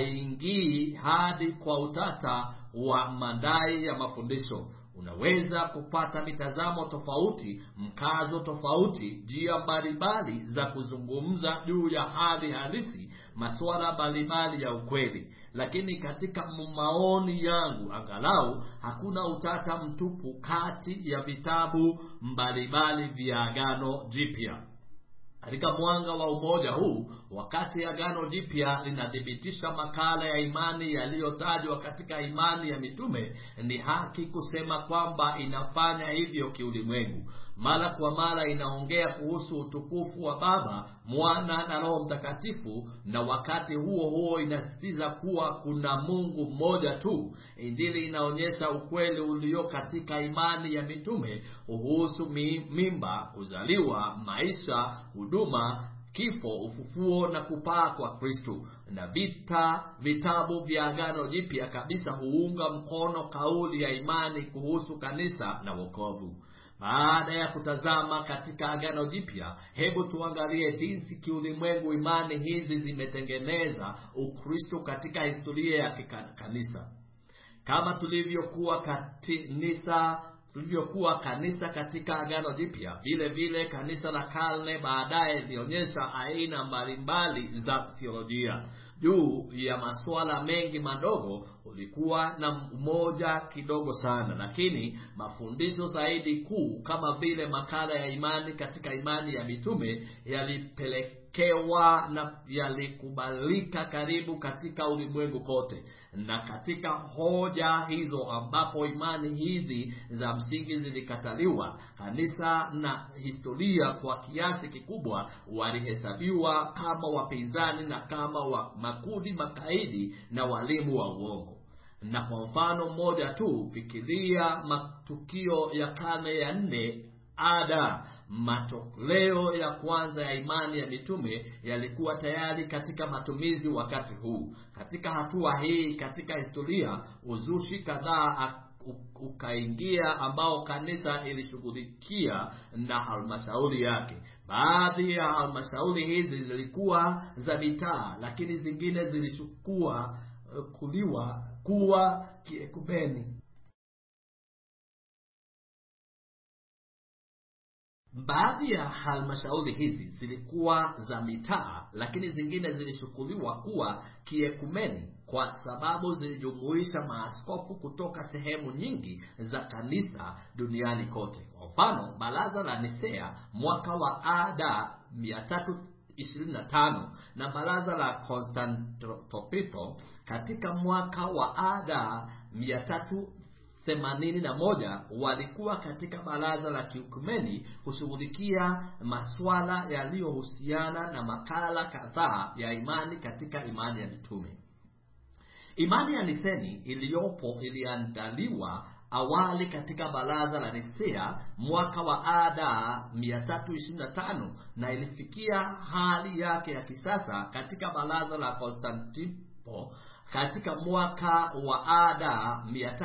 haingii hadi kwa utata wa madai ya mafundisho unaweza kupata mitazamo tofauti mkazo tofauti njia mbalimbali za kuzungumza juu ya hali halisi masuala mbalimbali ya ukweli lakini katika maoni yangu angalau hakuna utata mtupu kati ya vitabu mbalimbali vya agano jipya katika mwanga wa umoja huu wakati agano jipya linathibitisha makala ya imani yaliyotajwa katika imani ya mitume ni haki kusema kwamba inafanya hivyo kiulimwengu mara kwa mara inaongea kuhusu utukufu wa baba mwana na roho mtakatifu na wakati huo huo inasisitiza kuwa kuna mungu mmoja tu injili inaonyesha ukweli ulio katika imani ya mitume kuhusu mimba kuzaliwa maisha huduma kifo ufufuo na kupaa kwa kristo na vita vitabu vya agano jipya kabisa huunga mkono kauli ya imani kuhusu kanisa na wokovu baada ya kutazama katika agano jipya hebu tuangalie jinsi kiulimwengu imani hizi zimetengeneza ukristo katika historia ya kanisa kama tulivyokuwa kanisa tulivyokuwa kanisa katika agano jipya vile vile kanisa la karne baadaye lilionyesha aina mbalimbali za theolojia juu ya masuala mengi madogo ulikuwa na umoja kidogo sana lakini mafundisho zaidi kuu kama vile makala ya imani katika imani ya mitume yalipelekewa na yalikubalika karibu katika ulimwengu kote na katika hoja hizo ambapo imani hizi za msingi zilikataliwa kanisa na historia kwa kiasi kikubwa walihesabiwa kama wapinzani na kama wa makundi makaidi na walimu wa uongo na kwa mfano mmoja tu fikiria matukio ya karne ya nne ada matoleo ya kwanza ya imani ya mitume yalikuwa tayari katika matumizi wakati huu katika hatua hii katika historia uzushi kadhaa ukaingia ambao kanisa ilishughulikia na halmashauri yake baadhi ya halmashauri hizi zilikuwa za mitaa lakini zingine zilishukua kuliwa kuwa kiekumeni baadhi ya halmashauri hizi zilikuwa za mitaa lakini zingine zilishukuliwa kuwa kiekumeni kwa sababu zilijumuisha maaskofu kutoka sehemu nyingi za kanisa duniani kote kwa mfano baraza la nisea mwaka wa ada 325 na baraza la constantinople katika mwaka wa ada 300 themanini na moja walikuwa katika baraza la kiukumeni kushughulikia maswala yaliyohusiana na makala kadhaa ya imani katika imani ya mitume imani ya niseni iliyopo iliandaliwa awali katika baraza la nisea mwaka wa ada 325 na ilifikia hali yake ya kisasa katika baraza la konstantipo katika mwaka wa ada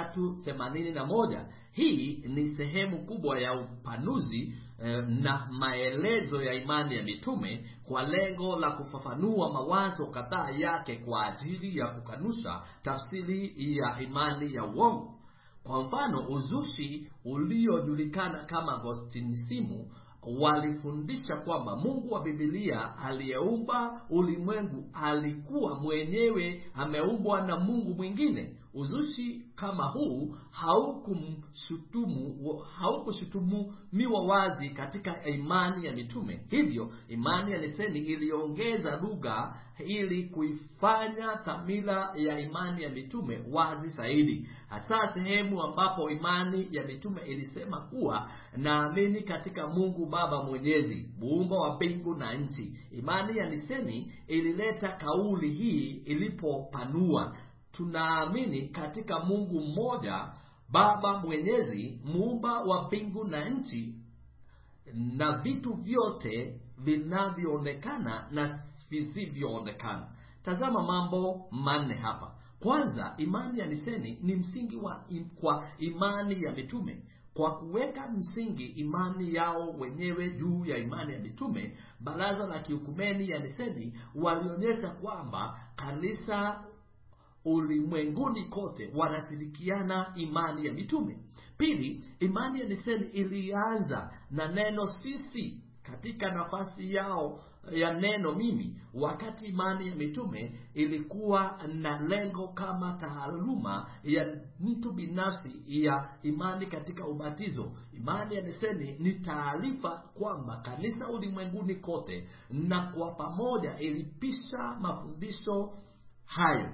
381 hii ni sehemu kubwa ya upanuzi eh, na maelezo ya imani ya mitume kwa lengo la kufafanua mawazo kadhaa yake kwa ajili ya kukanusha tafsiri ya imani ya uongo kwa mfano uzushi uliojulikana kama gostinisimu walifundisha kwamba mungu wa bibilia aliyeumba ulimwengu alikuwa mwenyewe ameumbwa na mungu mwingine uzushi kama huu haukumshutumu haukushutumiwa wazi katika imani ya mitume hivyo imani ya niseni iliongeza lugha ili kuifanya dhamira ya imani ya mitume wazi zaidi hasa sehemu ambapo imani ya mitume ilisema kuwa naamini katika mungu baba mwenyezi muumba wa mbingu na nchi imani ya niseni ilileta kauli hii ilipopanua tunaamini katika mungu mmoja baba mwenyezi muumba wa mbingu na nchi na vitu vyote vinavyoonekana na visivyoonekana tazama mambo manne hapa kwanza imani ya niseni ni msingi wa im, kwa imani ya mitume kwa kuweka msingi imani yao wenyewe juu ya imani ya mitume baraza la kiukumeni ya niseni walionyesha kwamba kanisa ulimwenguni kote wanashirikiana imani ya mitume pili imani ya niseni ilianza na neno sisi katika nafasi yao ya neno mimi wakati imani ya mitume ilikuwa na lengo kama taaluma ya mtu binafsi ya imani katika ubatizo imani ya niseni ni taarifa kwamba kanisa ulimwenguni kote na kwa pamoja ilipisha mafundisho hayo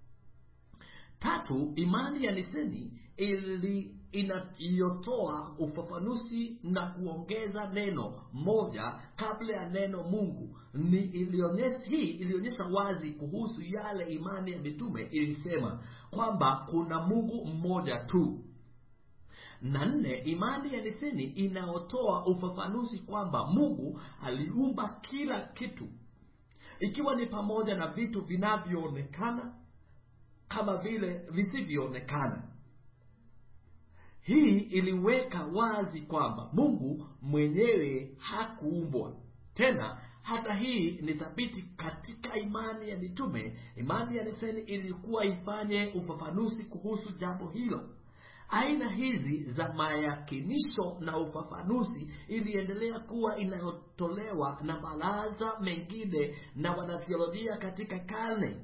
tatu imani ya niseni ili inayotoa ufafanuzi na kuongeza neno moja kabla ya neno mungu ni ilionyesha hii ilionyesha wazi kuhusu yale imani ya mitume ilisema kwamba kuna mungu mmoja tu na nne imani ya niseni inayotoa ufafanuzi kwamba mungu aliumba kila kitu ikiwa ni pamoja na vitu vinavyoonekana kama vile visivyoonekana hii iliweka wazi kwamba mungu mwenyewe hakuumbwa tena hata hii ni thabiti katika imani ya mitume imani ya niseni ilikuwa ifanye ufafanuzi kuhusu jambo hilo aina hizi za mayakinisho na ufafanuzi iliendelea kuwa inayotolewa na baraza mengine na wanathiolojia katika karne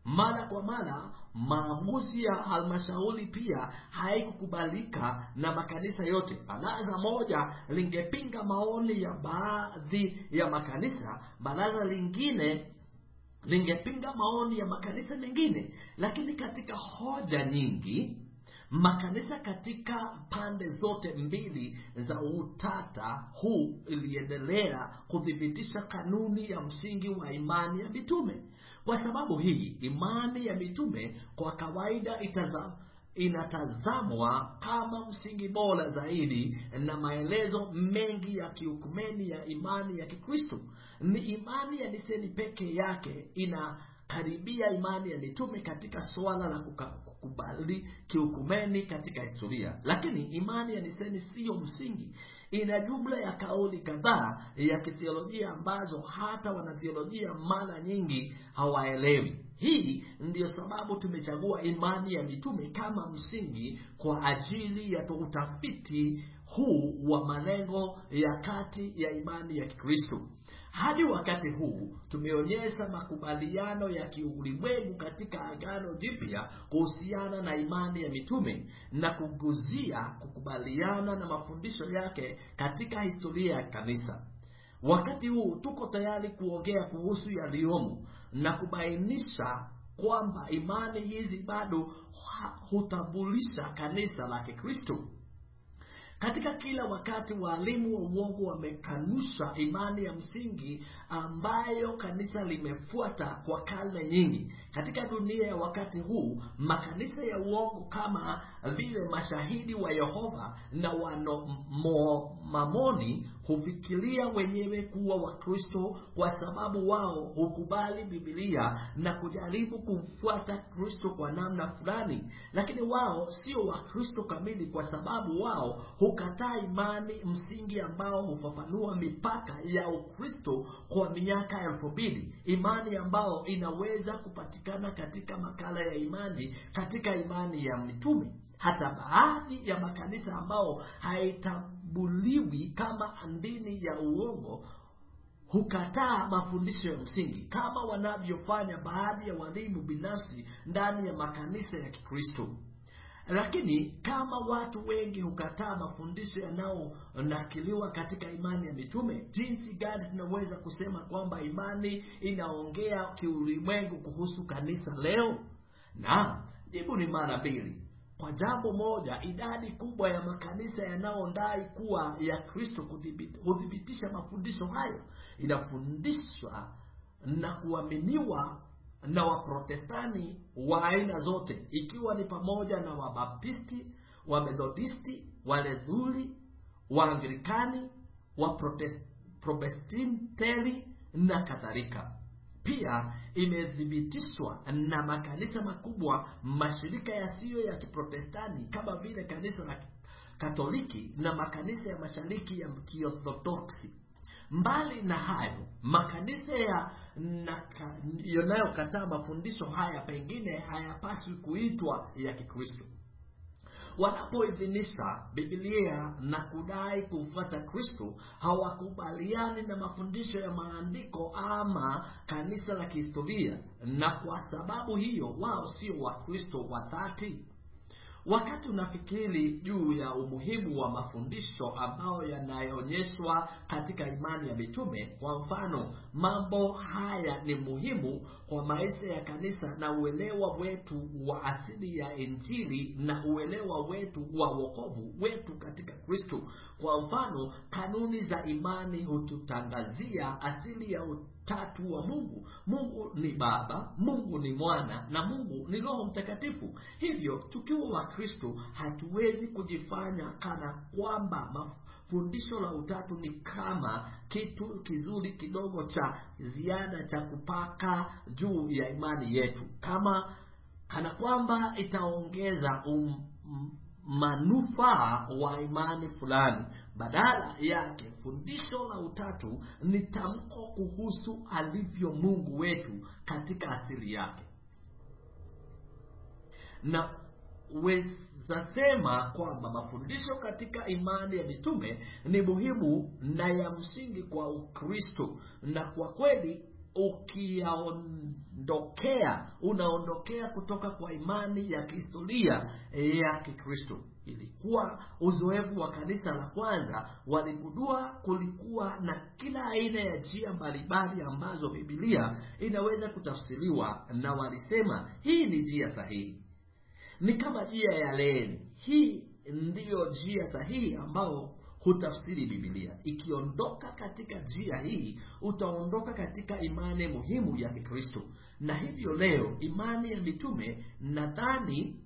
mara kwa mara maamuzi ya halmashauri pia haikukubalika na makanisa yote baraza moja lingepinga maoni ya baadhi ya makanisa baraza lingine lingepinga maoni ya makanisa mengine lakini katika hoja nyingi makanisa katika pande zote mbili za utata huu iliendelea kuthibitisha kanuni ya msingi wa imani ya mitume kwa sababu hii imani ya mitume kwa kawaida itazam, inatazamwa kama msingi bora zaidi na maelezo mengi ya kiukumeni ya imani ya kikristo ni imani ya niseni peke yake inakaribia imani ya mitume katika suala la kuka, kukubali kiukumeni katika historia lakini imani ya niseni siyo msingi ina jumla ya kauli kadhaa ya kithiolojia ambazo hata wanathiolojia mara nyingi hawaelewi hii ndiyo sababu tumechagua imani ya mitume kama msingi kwa ajili ya utafiti huu wa malengo ya kati ya imani ya kikristo hadi wakati huu tumeonyesha makubaliano ya kiulimwengu katika agano jipya kuhusiana na imani ya mitume na kuguzia kukubaliana na mafundisho yake katika historia ya kanisa wakati huu tuko tayari kuongea kuhusu yaliyomo na kubainisha kwamba imani hizi bado hutambulisha kanisa la kikristo katika kila wakati waalimu wa uongo wamekanusha imani ya msingi ambayo kanisa limefuata kwa karne nyingi katika dunia ya wakati huu makanisa ya uongo kama vile mashahidi wa yehova na wanomamoni hufikiria wenyewe kuwa wakristo kwa sababu wao hukubali bibilia na kujaribu kumfuata kristo kwa namna fulani lakini wao sio wakristo kamili kwa sababu wao hukataa imani msingi ambao hufafanua mipaka ya ukristo kwa miaka elfu mbili imani ambao inaweza kupatikana katika makala ya imani katika imani ya mitume hata baadhi ya makanisa ambao haitambuliwi kama andini ya uongo hukataa mafundisho ya msingi kama wanavyofanya baadhi ya walimu binafsi ndani ya makanisa ya kikristo lakini kama watu wengi hukataa mafundisho yanayonakiliwa katika imani ya mitume jinsi gani tunaweza kusema kwamba imani inaongea kiulimwengu kuhusu kanisa leo na jibu ni mara mbili kwa jambo moja idadi kubwa ya makanisa yanayodai kuwa ya kristo huthibitisha mafundisho hayo inafundishwa na kuaminiwa na waprotestani wa aina zote ikiwa ni pamoja na wabaptisti wamethodisti walethuli waanglikani waprotestanteli na kadhalika pia imethibitishwa na makanisa makubwa mashirika yasiyo ya kiprotestani kama vile kanisa la katoliki na makanisa ya mashariki ya kiorthodoksi mbali na hayo makanisa ya yanayokataa mafundisho haya pengine hayapaswi kuitwa ya kikristo wanapoidhinisha bibilia na kudai kumfuata kristo hawakubaliani na mafundisho ya maandiko ama kanisa la kihistoria na kwa sababu hiyo wao sio wakristo wa dhati wakati unafikiri juu ya umuhimu wa mafundisho ambayo yanayoonyeshwa katika imani ya mitume kwa mfano mambo haya ni muhimu kwa maisha ya kanisa na uelewa wetu wa asili ya injili na uelewa wetu wa wokovu wetu katika kristo kwa mfano kanuni za imani hututangazia asili ya utatu wa mungu mungu ni baba mungu ni mwana na mungu ni roho mtakatifu hivyo tukiwa wakristo hatuwezi kujifanya kana kwamba fundisho la utatu ni kama kitu kizuri kidogo cha ziada cha kupaka juu ya imani yetu kama kana kwamba itaongeza um, manufaa wa imani fulani badala yake fundisho la utatu ni tamko kuhusu alivyo mungu wetu katika asili yake na wezasema kwamba mafundisho katika imani ya mitume ni muhimu na ya msingi kwa ukristo na kwa kweli ukiyaondokea unaondokea kutoka kwa imani ya kihistoria ya kikristo ilikuwa uzoefu wa kanisa la kwanza waligundua kulikuwa na kila aina ya njia mbalimbali ambazo bibilia inaweza kutafsiriwa na walisema hii ni njia sahihi ni kama njia ya leni hii ndiyo njia sahihi ambao hutafsiri bibilia ikiondoka katika njia hii utaondoka katika imani muhimu ya kikristo na hivyo leo imani ya mitume nadhani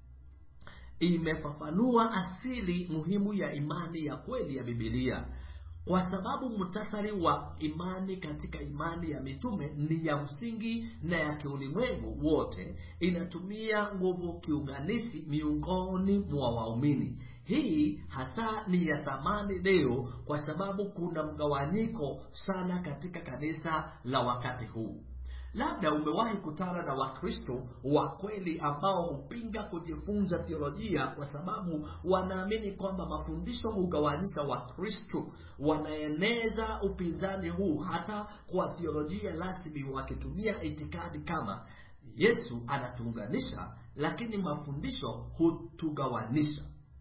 imefafanua asili muhimu ya imani ya kweli ya bibilia kwa sababu mutasari wa imani katika imani ya mitume ni ya msingi na ya kiulimwengu wote inatumia nguvu kiunganishi miongoni mwa waumini hii hasa ni ya thamani leo kwa sababu kuna mgawanyiko sana katika kanisa la wakati huu labda umewahi kutana na wakristo wa kweli ambao hupinga kujifunza theolojia kwa sababu wanaamini kwamba mafundisho hugawanyisha wakristo wanaeneza upinzani huu hata kwa theolojia rasmi wakitumia itikadi kama yesu anatuunganisha lakini mafundisho hutugawanisha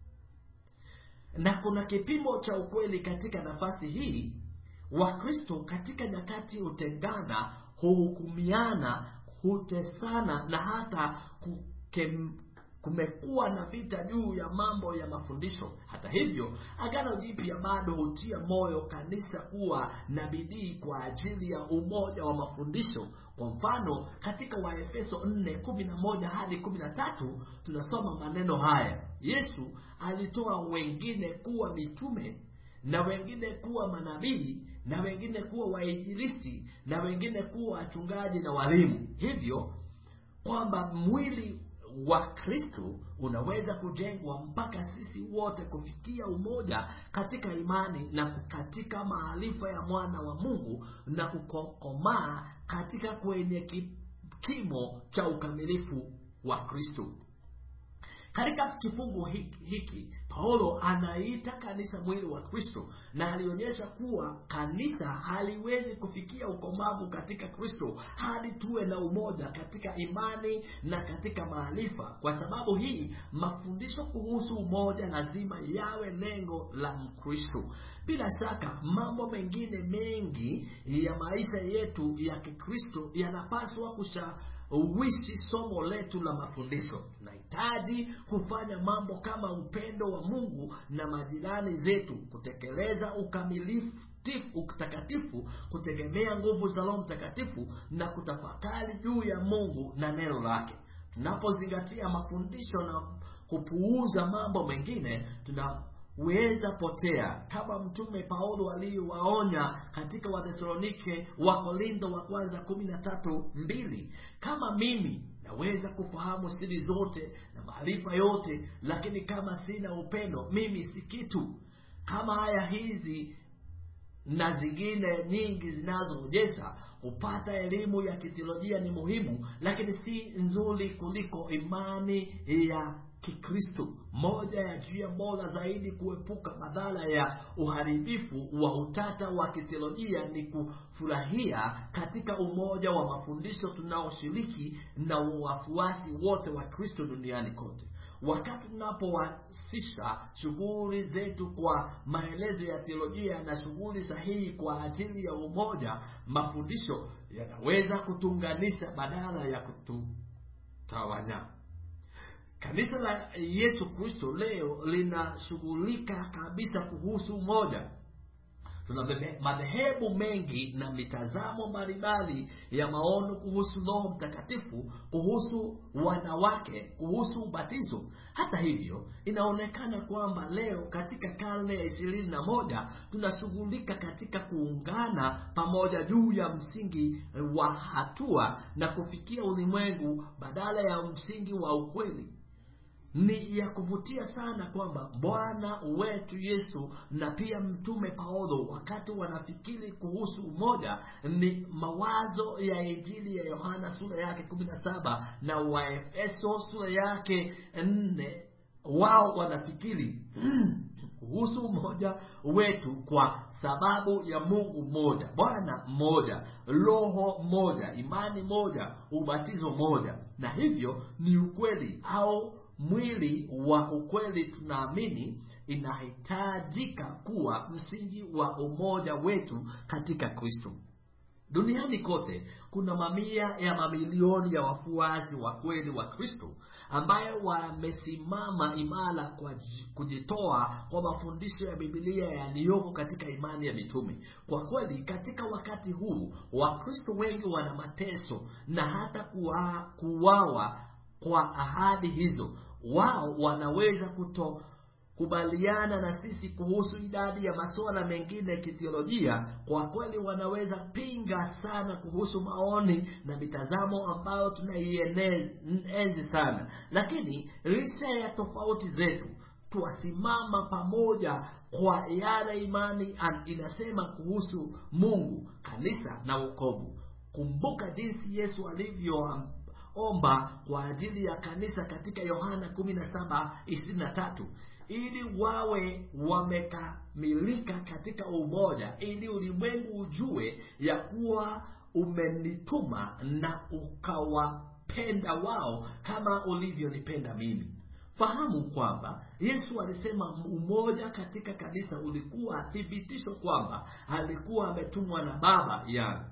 na kuna kipimo cha ukweli katika nafasi hii wakristo katika nyakati hutengana huhukumiana hutesana na hata kukem, kumekuwa na vita juu ya mambo ya mafundisho hata hivyo agano jipya bado hutia moyo kanisa kuwa na bidii kwa ajili ya umoja wa mafundisho kwa mfano katika waefeso 411 hadi 13 tunasoma maneno haya yesu alitoa wengine kuwa mitume na wengine kuwa manabii na wengine kuwa wainjilisti na wengine kuwa wachungaji na walimu hivyo kwamba mwili wa kristo unaweza kujengwa mpaka sisi wote kufikia umoja katika imani na katika maarifa ya mwana wa mungu na kukomaa katika kwenye kimo cha ukamilifu wa kristo katika kifungu hiki, hiki paulo anaita kanisa mwili wa kristo na alionyesha kuwa kanisa haliwezi kufikia ukomavu katika kristo hadi tuwe na umoja katika imani na katika maarifa kwa sababu hii mafundisho kuhusu umoja lazima yawe lengo la mkristo bila shaka mambo mengine mengi ya maisha yetu ya kikristo yanapaswa kusha uishi somo letu la mafundisho tunahitaji kufanya mambo kama upendo wa mungu na majirani zetu kutekeleza ukamilifu utakatifu kutegemea nguvu za roho mtakatifu na kutafakari juu ya mungu na neno lake tunapozingatia mafundisho na kupuuza mambo mengine tuna weza potea kama mtume paulo aliyowaonya katika wathesalonike wa korintho wa kwanza kumi na tatu mbili kama mimi naweza kufahamu siri zote na maarifa yote lakini kama sina upendo mimi si kitu kama haya hizi na zingine nyingi zinazoonyesha kupata elimu ya kiteolojia ni muhimu lakini si nzuri kuliko imani ya kikristo moja ya njia bora zaidi kuepuka madhara ya uharibifu wa utata wa kiteolojia ni kufurahia katika umoja wa mafundisho tunaoshiriki na wafuasi wote wa kristo duniani kote wakati tunapowasisha shughuli zetu kwa maelezo ya teolojia na shughuli sahihi kwa ajili ya umoja mafundisho yanaweza kutuunganisha badala ya kututawanya kanisa la yesu kristo leo linashughulika kabisa kuhusu umoja tuna madhehebu mengi na mitazamo mbalimbali ya maono kuhusu roho mtakatifu kuhusu wanawake kuhusu ubatizo hata hivyo inaonekana kwamba leo katika karne ya ishirini na moja tunashughulika katika kuungana pamoja juu ya msingi wa hatua na kufikia ulimwengu badala ya msingi wa ukweli ni ya kuvutia sana kwamba bwana wetu yesu na pia mtume paulo wakati wanafikiri kuhusu umoja ni mawazo ya injili ya yohana sura yake kumi na saba na waefeso sura yake nne wao wanafikiri kuhusu umoja wetu kwa sababu ya mungu mmoja bwana mmoja roho mmoja imani moja ubatizo moja na hivyo ni ukweli au mwili wa ukweli tunaamini inahitajika kuwa msingi wa umoja wetu katika kristo duniani kote kuna mamia ya mamilioni ya wafuasi wa kweli wa kristo ambayo wamesimama imara kwa ji- kujitoa kwa mafundisho ya bibilia yaliyoko katika imani ya mitume kwa kweli katika wakati huu wakristo wengi wana mateso na hata kuwa- kuwawa kwa ahadi hizo wao wanaweza kuto kubaliana na sisi kuhusu idadi ya masuala mengine ya kithiolojia kwa kweli wanaweza pinga sana kuhusu maoni na mitazamo ambayo tunaienzi sana lakini licha ya tofauti zetu twasimama pamoja kwa yale imani an- inasema kuhusu mungu kanisa na wokovu kumbuka jinsi yesu alivyo omba kwa ajili ya kanisa katika yohana 17:23 ili wawe wamekamilika katika umoja ili ulimwengu ujue ya kuwa umenituma na ukawapenda wao kama ulivyonipenda mimi fahamu kwamba yesu alisema umoja katika kanisa ulikuwa thibitisho kwamba alikuwa ametumwa na baba yangu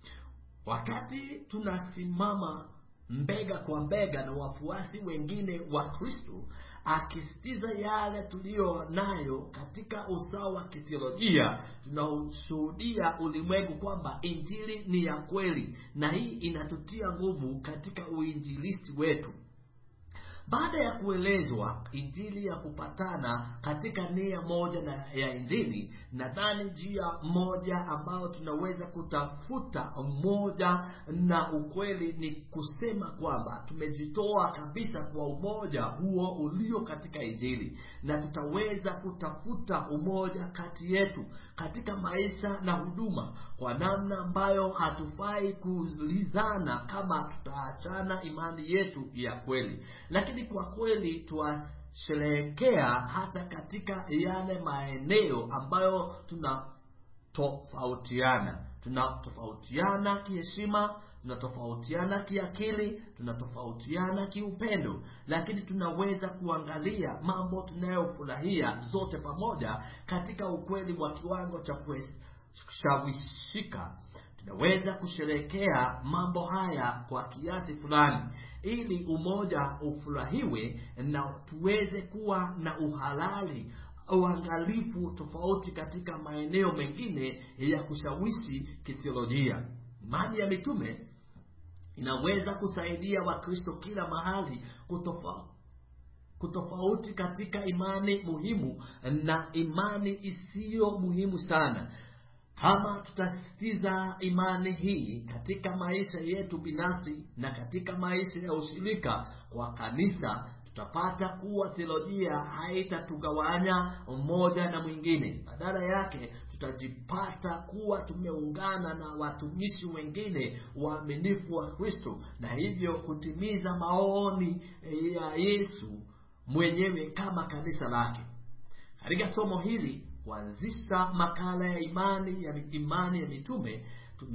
wakati tunasimama mbega kwa mbega na wafuasi wengine wa kristo akisitiza yale tuliyo nayo katika usawa wa kithiolojia tunaushuhudia ulimwengu kwamba injili ni ya kweli na hii inatutia nguvu katika uinjilisti wetu baada ya kuelezwa injili ya kupatana katika nia moja na ya injili nadhani njia moja ambayo tunaweza kutafuta umoja na ukweli ni kusema kwamba tumejitoa kabisa kwa umoja huo ulio katika injili na tutaweza kutafuta umoja kati yetu katika maisha na huduma kwa namna ambayo hatufai kulizana kama tutaachana imani yetu ya kweli lakini kwa kweli twasherehekea hata katika yale maeneo ambayo tunatofautiana tunatofautiana kiheshima tunatofautiana kiakili tunatofautiana kiupendo lakini tunaweza kuangalia mambo tunayofurahia zote pamoja katika ukweli wa kiwango cha kushawishika tunaweza kusherehekea mambo haya kwa kiasi fulani ili umoja ufurahiwe na tuweze kuwa na uhalali uangalifu tofauti katika maeneo mengine ya kushawishi kithiolojia imani ya mitume inaweza kusaidia wakristo kila mahali kutofa, kutofauti katika imani muhimu na imani isiyo muhimu sana kama tutasisitiza imani hii katika maisha yetu binafsi na katika maisha ya ushirika kwa kanisa tutapata kuwa theolojia haitatugawanya mmoja na mwingine badala yake tutajipata kuwa tumeungana na watumishi wengine waaminifu wa kristo na hivyo kutimiza maoni ya yesu mwenyewe kama kanisa lake katika somo hili kuanzisha makala ya imani ya imani ya mitume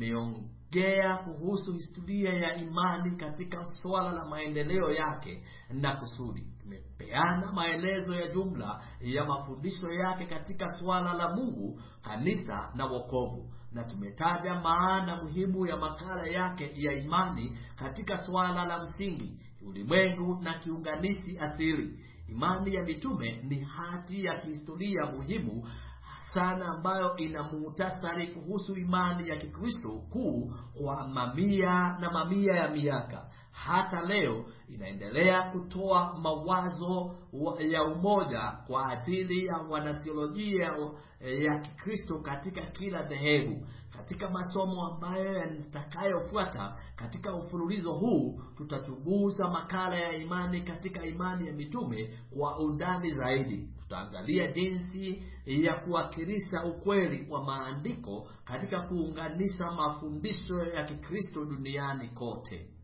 tumeongea kuhusu historia ya imani katika swala la maendeleo yake na kusudi tumepeana maelezo ya jumla ya mafundisho yake katika swala la mungu kanisa na wokovu na tumetaja maana muhimu ya makala yake ya imani katika swala la msingi ulimwengu na kiunganishi asili imani ya mitume ni hati ya kihistoria muhimu sana ambayo ina muhtasari kuhusu imani ya kikristo kuu kwa mamia na mamia ya miaka hata leo inaendelea kutoa mawazo ya umoja kwa ajili ya wanatheolojia ya kikristo katika kila dhehebu katika masomo ambayo yatakayofuata katika mfululizo huu tutachunguza makala ya imani katika imani ya mitume kwa undani zaidi tutaangalia jinsi ya kuwakilisha ukweli wa maandiko katika kuunganisha mafundisho ya kikristo duniani kote